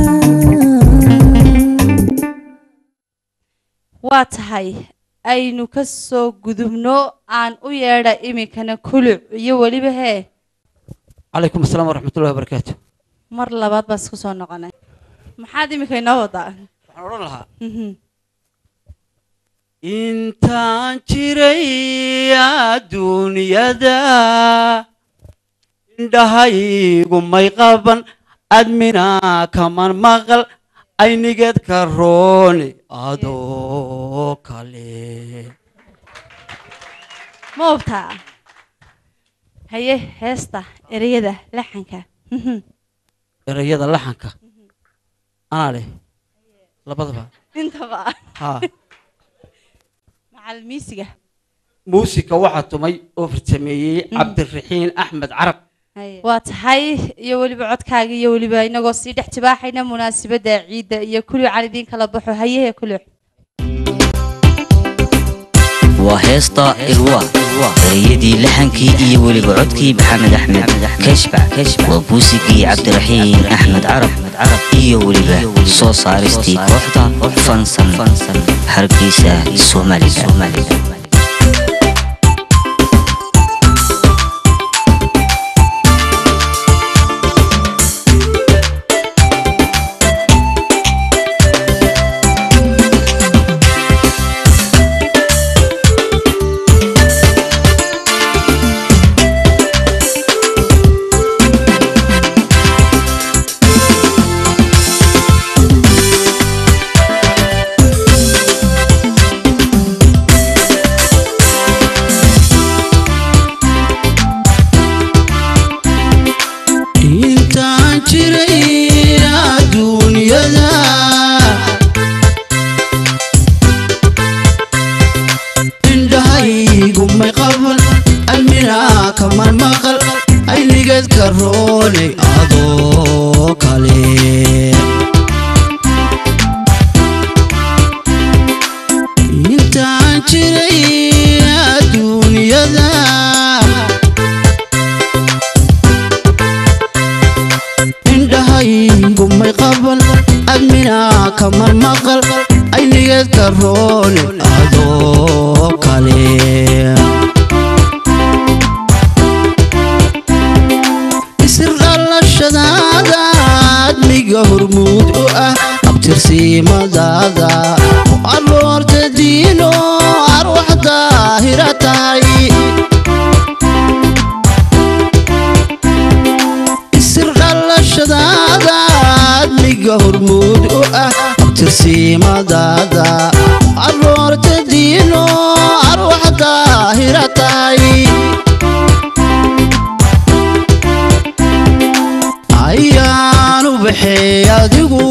waa tahay aynu ka soo gudubno aan u yeedha iminkana kuluc iyo weliba hee calaykum asalaam waraxmatullahi wabarakaatu mar labaad baan isku soo noqonay maxaad iminka inoo wadaa waxaan odhan lahaa Mhm. intaan jiray adduunyada indhahaygu may qaban admina kaman maqal aynigeed ka rooni adoo kale ma ogtaa haye heesta ereyada laxanka Mhm. erayada laxanka anaa leh labadaba intaba haa macal miisiga muusika waxaa tumay oo farsameeyey cabdiraxiin axmed carab waa tahay iyo weliba codkaaga iyo weliba inagoo sii dhex tibaaxayna munaasabadda ciidda iyo kulucan idiin kala baxo hayehe kuluc waa heesta irwa ereyadii laxankii iyo weliba codkii maxamed axmed kashbac waa buusigii cabdiraxiin axmed carab iyo weliba soo saaristii kooxda fansan hargeysa somalilan Thank kamar maqal aynigeed ka roone adoo kale isir dhalashadaada admiga hormuud u ah abtirsiimadaada aroorta diino arwax daahira tahay isir dhalashadaada admiga hormuud u ah abtirsiimadaada aroorta diino arwax daahira tahay ayaanu baxay adigu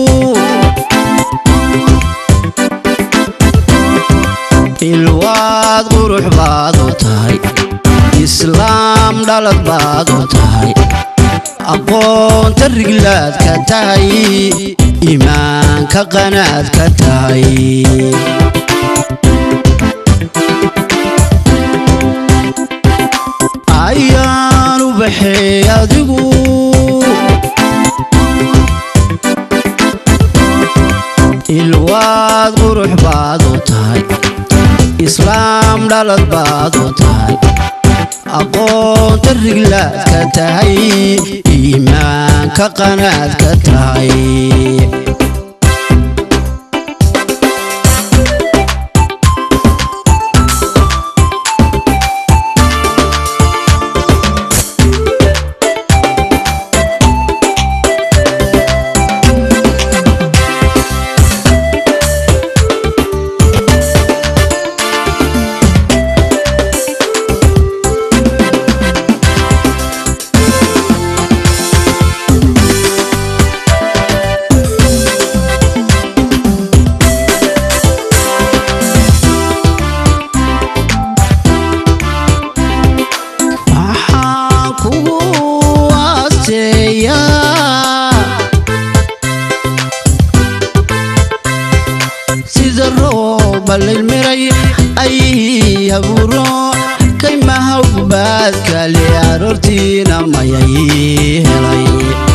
ilwaad qurux baad u tahay islaam dhalad baad u tahay aqoonta riglaad ka tahay iimaanka qanaad ka tahay ayaanu baxay adigu ilwaad qurux baad u tahay islaam dhalad baad u tahay aqoonta riglaad ka tahay iimaanka qanaad ka tahay waxaan kugu waasteeyaa sida rooba lilmiray ay abuuro kaymaha ubaadkale aroortiina mayay helay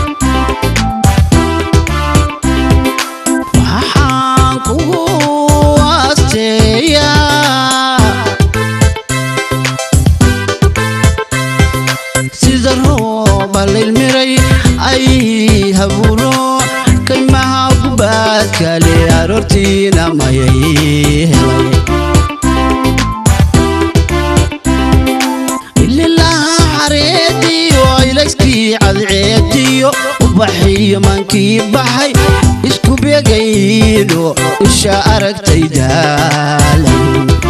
waxaan kugu waasteeyaa sida rooba lilmiray ay habuuro kaymaha ubaadkale aroortiina mayay helay ililaha xareediyo ilayskii cadceediyo ubaxiyo mankii baxay isku beegayno isha aragtay daalay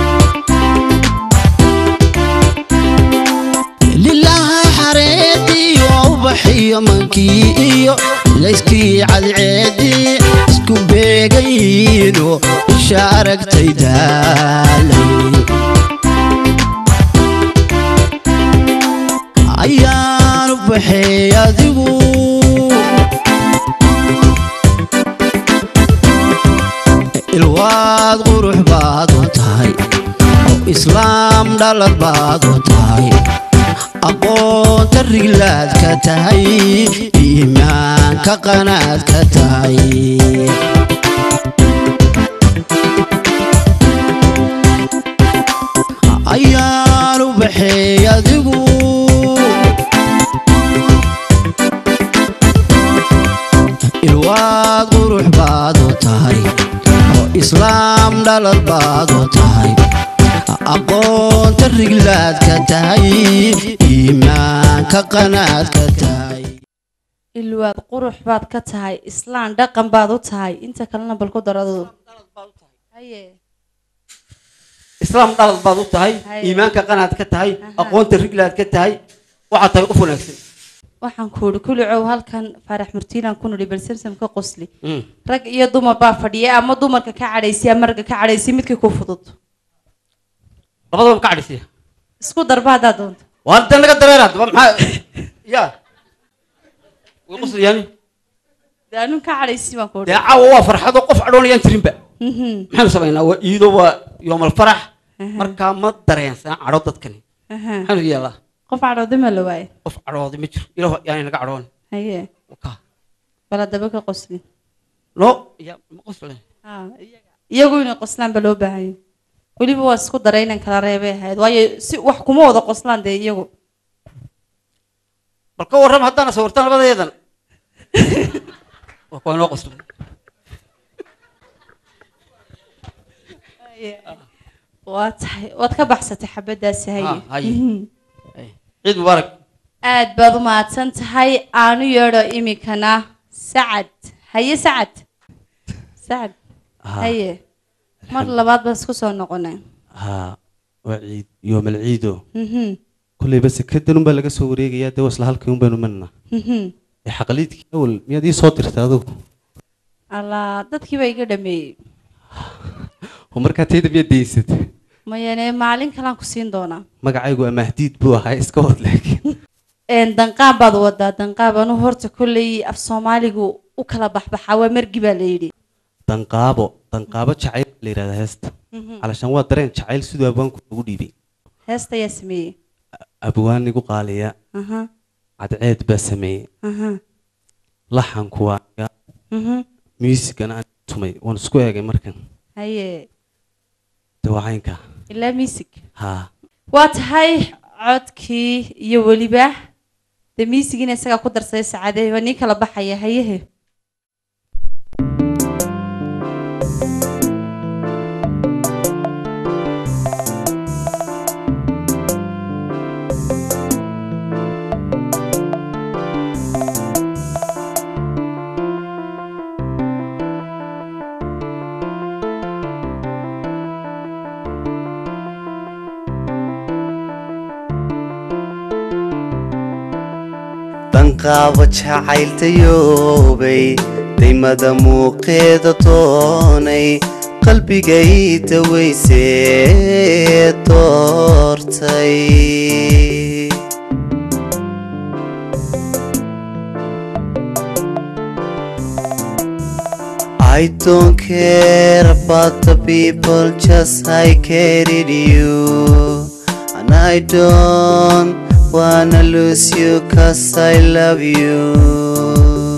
lilaha xareediyo ubaxiyo mankii iyo layskii cadceedii isku beegayno isha aragtay daalay ayaanu baxay adigu ilwaad qurux baad u tahay islaam dhalad baad u tahay aqoonta riglaad ka tahay iimaanka qanaad ka tahay ayaanu baxay adigu ilwaad qurux baad u tahay oo islaam dhalad baad u tahay aqoonta riglaad ka tahay iimaanka qanaad ka tahay ilwaad qurux baad ka tahay islaan dhaqan baad u tahay inta kalena bal ku daradu haye islaam dhalad baad u tahay Haye. iimaanka qanaad ka tahay aqoonta riglaad ka tahay waxaad tahay qof wanaagsan waxaan ku idhi kulicow halkan faarax murtiilaan ku nidhi bal samsam ka qosli Mm. rag iyo dumar baa fadhiya ama dumarka ka cadhaysiya ama ragga ka cadhaysiya midkii ku fudud labadaba ka cadhisiya isku darba haddaad doonto waa dan naga dareeraad waa maxaa ya way quslayaani dee anun ka cadhaysi baan ku dee idhi caawa waa farxado qof cadhoonayaan jirinba Mhm. maxaanu samaynaa waa iido waa yoomal farax markaa ma dareensan cadho dadkani Aha. maxaanu yeelaa qof cadhoodi ma la waaye qof cadhooday ma jiro ilaah yaani naga cadhoon haye Wakaa. bal haddaba ka qosli no ya ma qosle Ah, iyagu inay qoslaan ba loo baahan yahay weliba waa isku daray inaan kala reebay ahayd waayo si wax kuma wada qoslaan dee iyagu bal ka warram haddaana sawirtan labadeedan waa kuwa inoo qoslo waa tahay waad ka baxsatay xabadaasi haye Ah, haye. Mhm. ciid mubaarak aad baad u mahadsan tahay aanu yeedho iminkana sacad haye sacad sacad Ah. haye mar labaad baan isku soo noqonay haa waa ciid yoomal ciido Mhm, kolleyba sekadan unbaa laga soo wareegayaa dee wasla halkii unbaynu manna mhm. ee xaqaliidkii awal miyaad ii soo dirtay adugu allaa dadkii baa iga dhameeyey oo markaa tayda miyaad daysatay mayane maalin kalaan ku siin doonaa magacaygu amahdiid buu ahaa iska wad laakiin Een, danqaab baad wadaa danqaab anu horta kolley af soomaaligu u kala baxbaxaa waa margi baa la yidhi danqaabo danqaabo jacayl baa la yidhahdaa heesta Mhm. calashaan waa dareen jacayl siduu abwaanku ugu dhiibay heesta ayaa sameeyey abwaan igu qaaliya Aha, cadceed baa sameeyey aha, laxanku waa aniga mhm. muusigana aan tumay waan isku eegay markan haye dawacaynka ilaa music haa waa tahay codkii iyo weliba de miisigiina isagaa ku darsaday sacaade waa nii kala baxaya hayehe danqaabo jacayltayoobay daymada muuqeeda doonay qalbigay dawaysee doortay I don't care about the people, just I carried you. And I don't wanna lose you, cause I love you.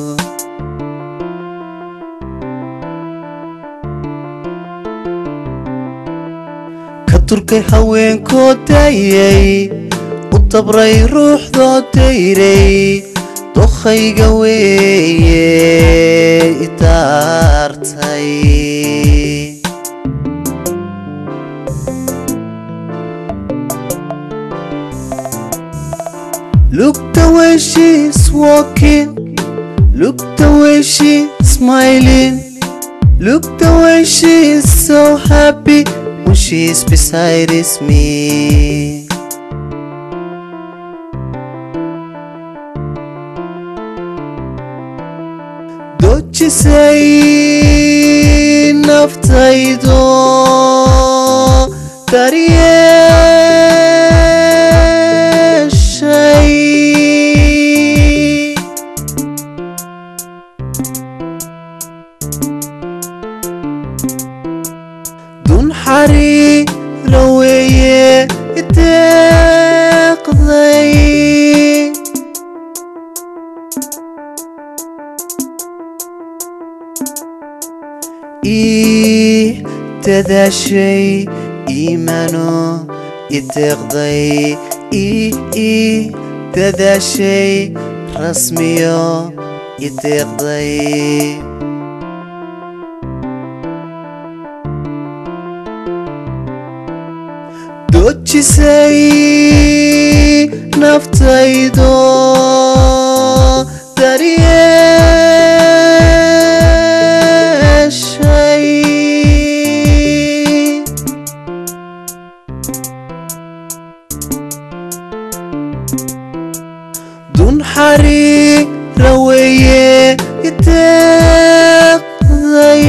ka turkay haweenkoo daayay u dabray ruuxdoo dayray dokhayga weeye idaartay Look the way she's walking, look the way she's smiling, look the way she's so happy when she's beside is me. dojisay naftaydo daryeeshay dun xariira weeye ideeqday ii dadaashay iimano ideeqday ii ii dadaashay rasmiyo ideeqday dojisay naftaydo daryeeshay dun xariira weeye ideeqday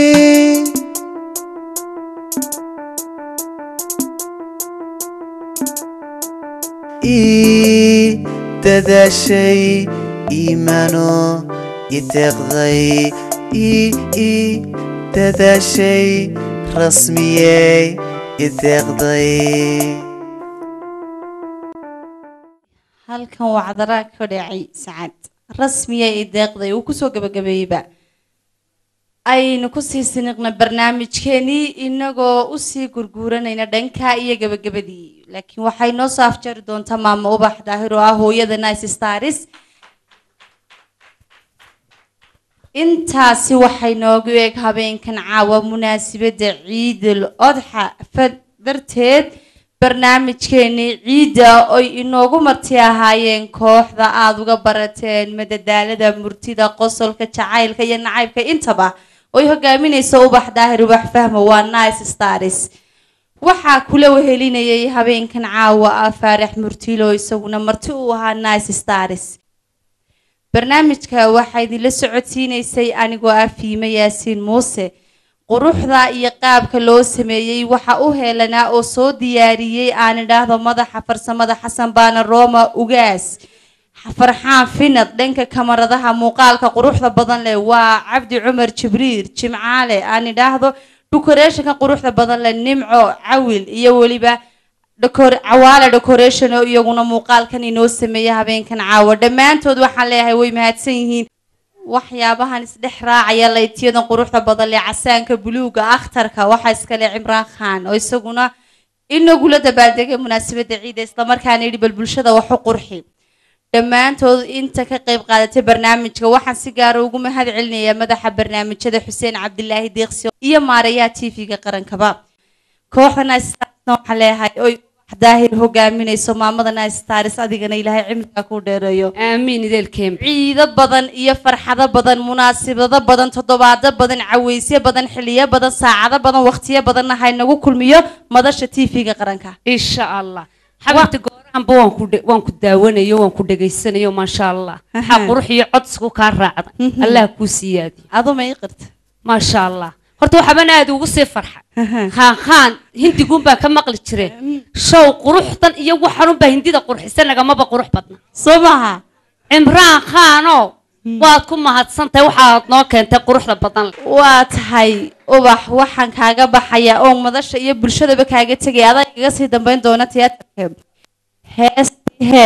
ii dadaashay iimano ideeqday ii ii dadaashay rasmiyey ideeqday halkan waa cadaraa ka dhacay sacad rasmiya ee deeqday uu kusoo gabagabeeyeyba aynu kusii siniqna barnaamijkeenii inagoo usii gurguuranayna dhanka iyo gabagabadii laakiin waxay noo soo afjari doontaa maamo ubax daahir oo ah hooyada nice stars intaasi waxay noogu eeg habeenkan caawa munaasabadda ciidul odxa fa- darteed barnaamijkeenii ciidda oy inoogu marti ahaayeen kooxda aada uga barateen madadaalada murtida qosolka jacaylka iyo nacaybka intaba oy hogaaminayso ubax daahir ubax fahmo waa nice stars waxaa kula wehelinayay habeenkan caawa ah faarax murtilo isaguna marti uu ahaa nice stars barnaamijka waxaa idinla socodsiinaysay anigoo ah fiime yaasiin muuse quruxda iyo qaabka loo sameeyey waxa u heelanaa oo soo diyaariyey aan idhaahdo madaxa farsamada xasan baana roma ugaas farxaan finad dhanka kamaradaha muuqaalka quruxda badan leh waa cabdi cumar jibriir jimcaale aan idhaahdo decorationka quruxda badan leh nimco cawil iyo weliba decor- cawaale decoration oo iyaguna muuqaalkan inoo sameeya habeenkan caawa dhammaantood waxaan leeyahay way mahadsan yihiin waxyaabahan isdhex raacaya laytiyadan quruxda badan leh casaanka buluuga akhtarka waxaa iskale cimraan khan oo isaguna inagula dabaaldegay munaasabadda ciida islamarkaana yidhi bal bulshada wax u qurxi dhammaantood inta ka qayb qaadatay barnaamijka waxaan si gaara ugu mahad celinayaa madaxa barnaamijyada xuseen cabdilaahi deeqsi iyo maarayaha tv-ga qarankaba kooxda nice starsna waxaan leeyahay oy daahir hogaaminayso maamada nice stars adigana ilaahay cimriga ku dheereeyo aamiin idelkeem ciido badan iyo farxado badan munaasabado badan toddobaado badan caweysyo badan xiliyo badan saacado badan waqtiyo badanna haynagu kulmiyo madasha tv-ga qaranka insha allah xabibta goorahanba waan ku dhe- waan ku daawanayo waan ku dhegaysanayo maasha allah waxaa qurux iyo codsigu kaa raacda allah kuu siyaadiyo aduma ii qirta maasha allah horta waxaban aad ugu sii farxa khaan khaan hindiguun baa ka maqli jire show quruxdan iyo waxanunbaa hindida qurxisa nagamaba qurux badna soo maha cimraan khaanoo waad ku mahadsantahay waxaad noo keentay quruxda badan leh waa tahay ubax waxaan kaaga baxayaa oo madasha iyo bulshadaba kaaga tegaya adaa igaga sii dambeyn doona tiyaatarka heestii hee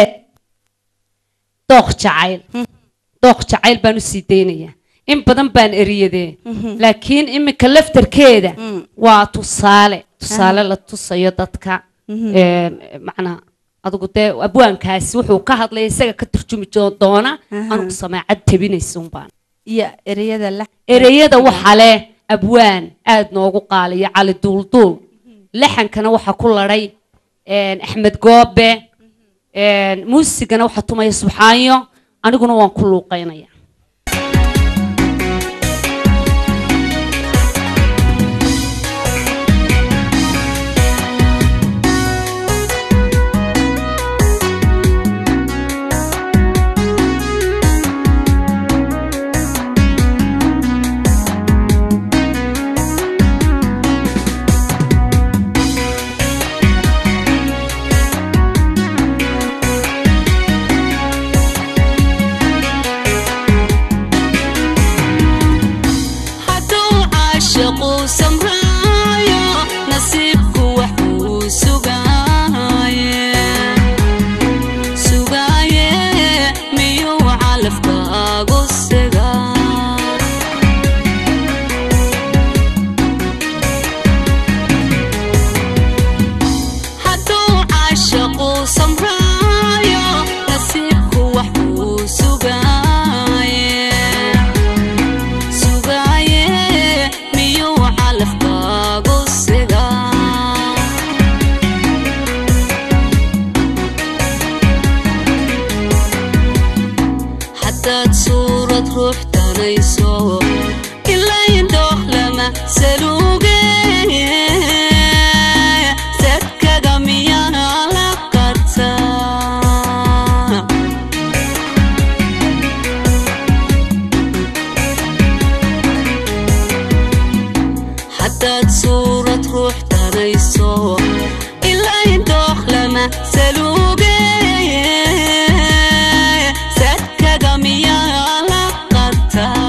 dooq jacayl dooq jacayl baan usii daynayaa in badan baan eriyadee laakiin iminka laftarkeeda waa tusaale tusaale la tusayo dadka Een, macnaa adigu dee abwaankaasi wuxuu ka hadlaya isaga ka turjumi jo- doona anugu samaacad tabinaysa unbaan iyo ereyada la ereyada waxaa leh abwaan aad noogu qaaliya cali duulduul laxankana waxaa ku ladhay een, axmed goobe een, muusigana waxaa tumaya subxaanyo aniguna waan ku luuqaynaya hadduu caashiqu samraayo nasiibku wax uu sugaaye sugaaye miyuu calafkaagu sigaa hadduu caashiqu samraayo nasiibku wax uu sugaaye sugaaye miyuu calafkaagu sigaa haddaad suurad ruux danayso ilayn dooq lama saluuge sadkaga miyaa la qartaa haddaad suurad ruux danayso ilayn dooq lama saluuge sadkaga miyaa la qartaa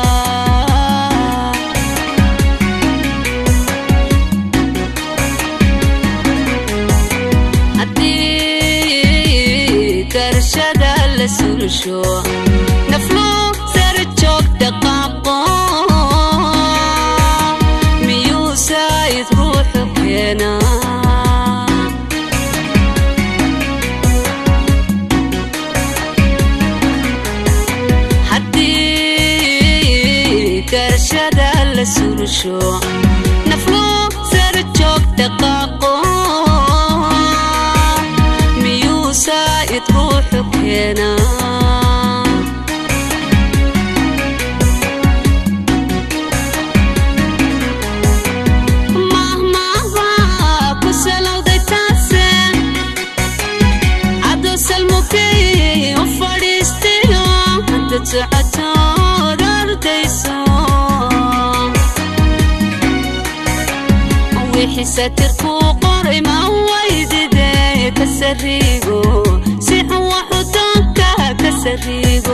haddii garashada la sulusho naflu sara joogta qaaqo saa'id ruuxu keenaa haddii garashada la sulusho nafluu sara joog dhaqaaqo miyuu saa'id ruuxu keenaa mahmahba ku salowday taase caddo salmukey u fadhiistayo haddad socotood ardayso wixii satirkuu qoray ma waydide ka sariigo si xun waxu doonka ka sariigo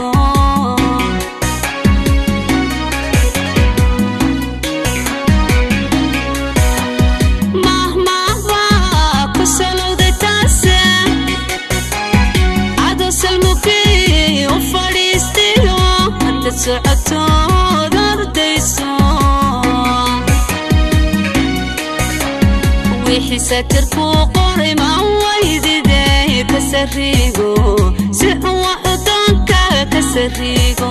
mahmahba ku salowday taase caddo salmukey u fadhiistayo haddad socotood ardayso wixii satirkuu qoray ma waydide ka sariigo si xun waxu doonka ka sariigo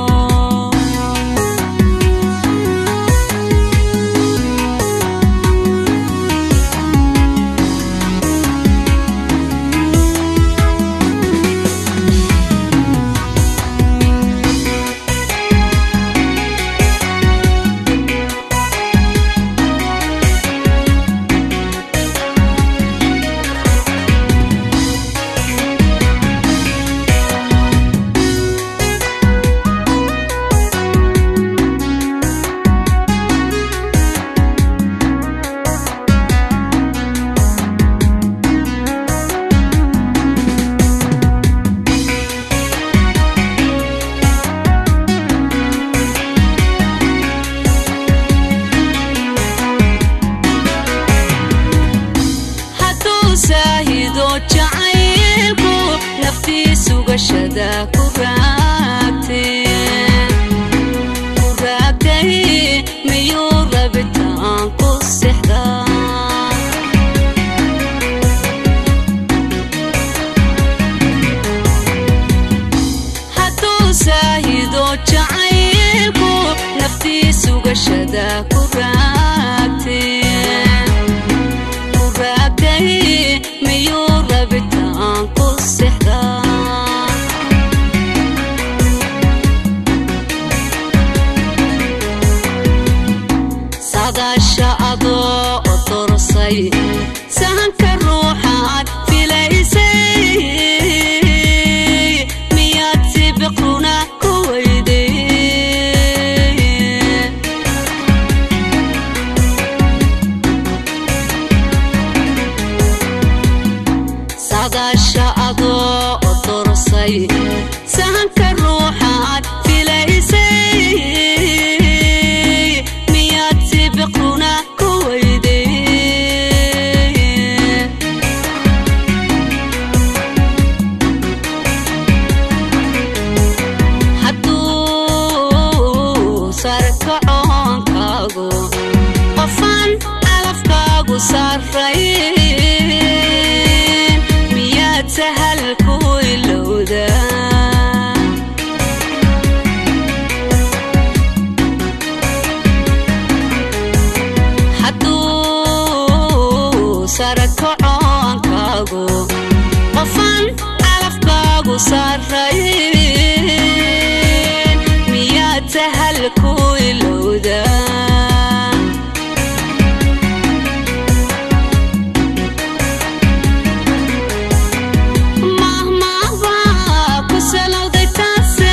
hadduu saahido jacaylku naftiisu gashada ku raagtay ku raagtay miyuu rabitaan ku sexdaa hadduu saahido jacaylku naftiisu gashada ku raagtay ku raagtay miyuu rabitaan ku sexdaa saadaasha adoo u dorsay sahanka ruuxaad filaysay miyaad si biqruna ku weyday saadaasha adoo u dorsay sahanka ruuxaad filaysay miyaad si biqruna ku weyday hadduu sarkacoonkaagu qofaan calafkaagu sarrayn miyaad sahal ku ilowdaa hadduu sarakacoonkaagu qofaan calafkaagu sarrayn miyaad sahal ku ilowdaa mahmahba ku salowday taase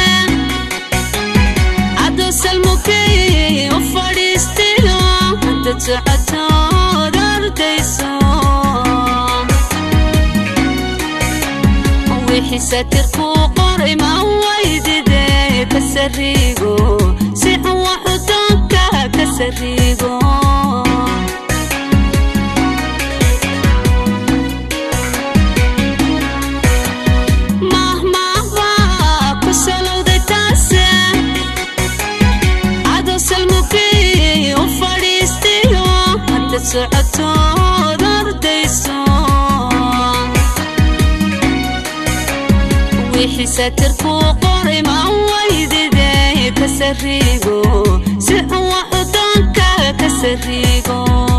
caddo salmukey u fadhiistayo haddad socotood ardayso wixii satirkuu qoray ma waydide ka sariigo si xun waxu doonka ka sariigo mahmahba ku salowday taase caddo salmukey u fadhiistayo inta socotood ardayso wixii satirkuu qoray ma waydide ka sariigo si wax udoonka ka sariigo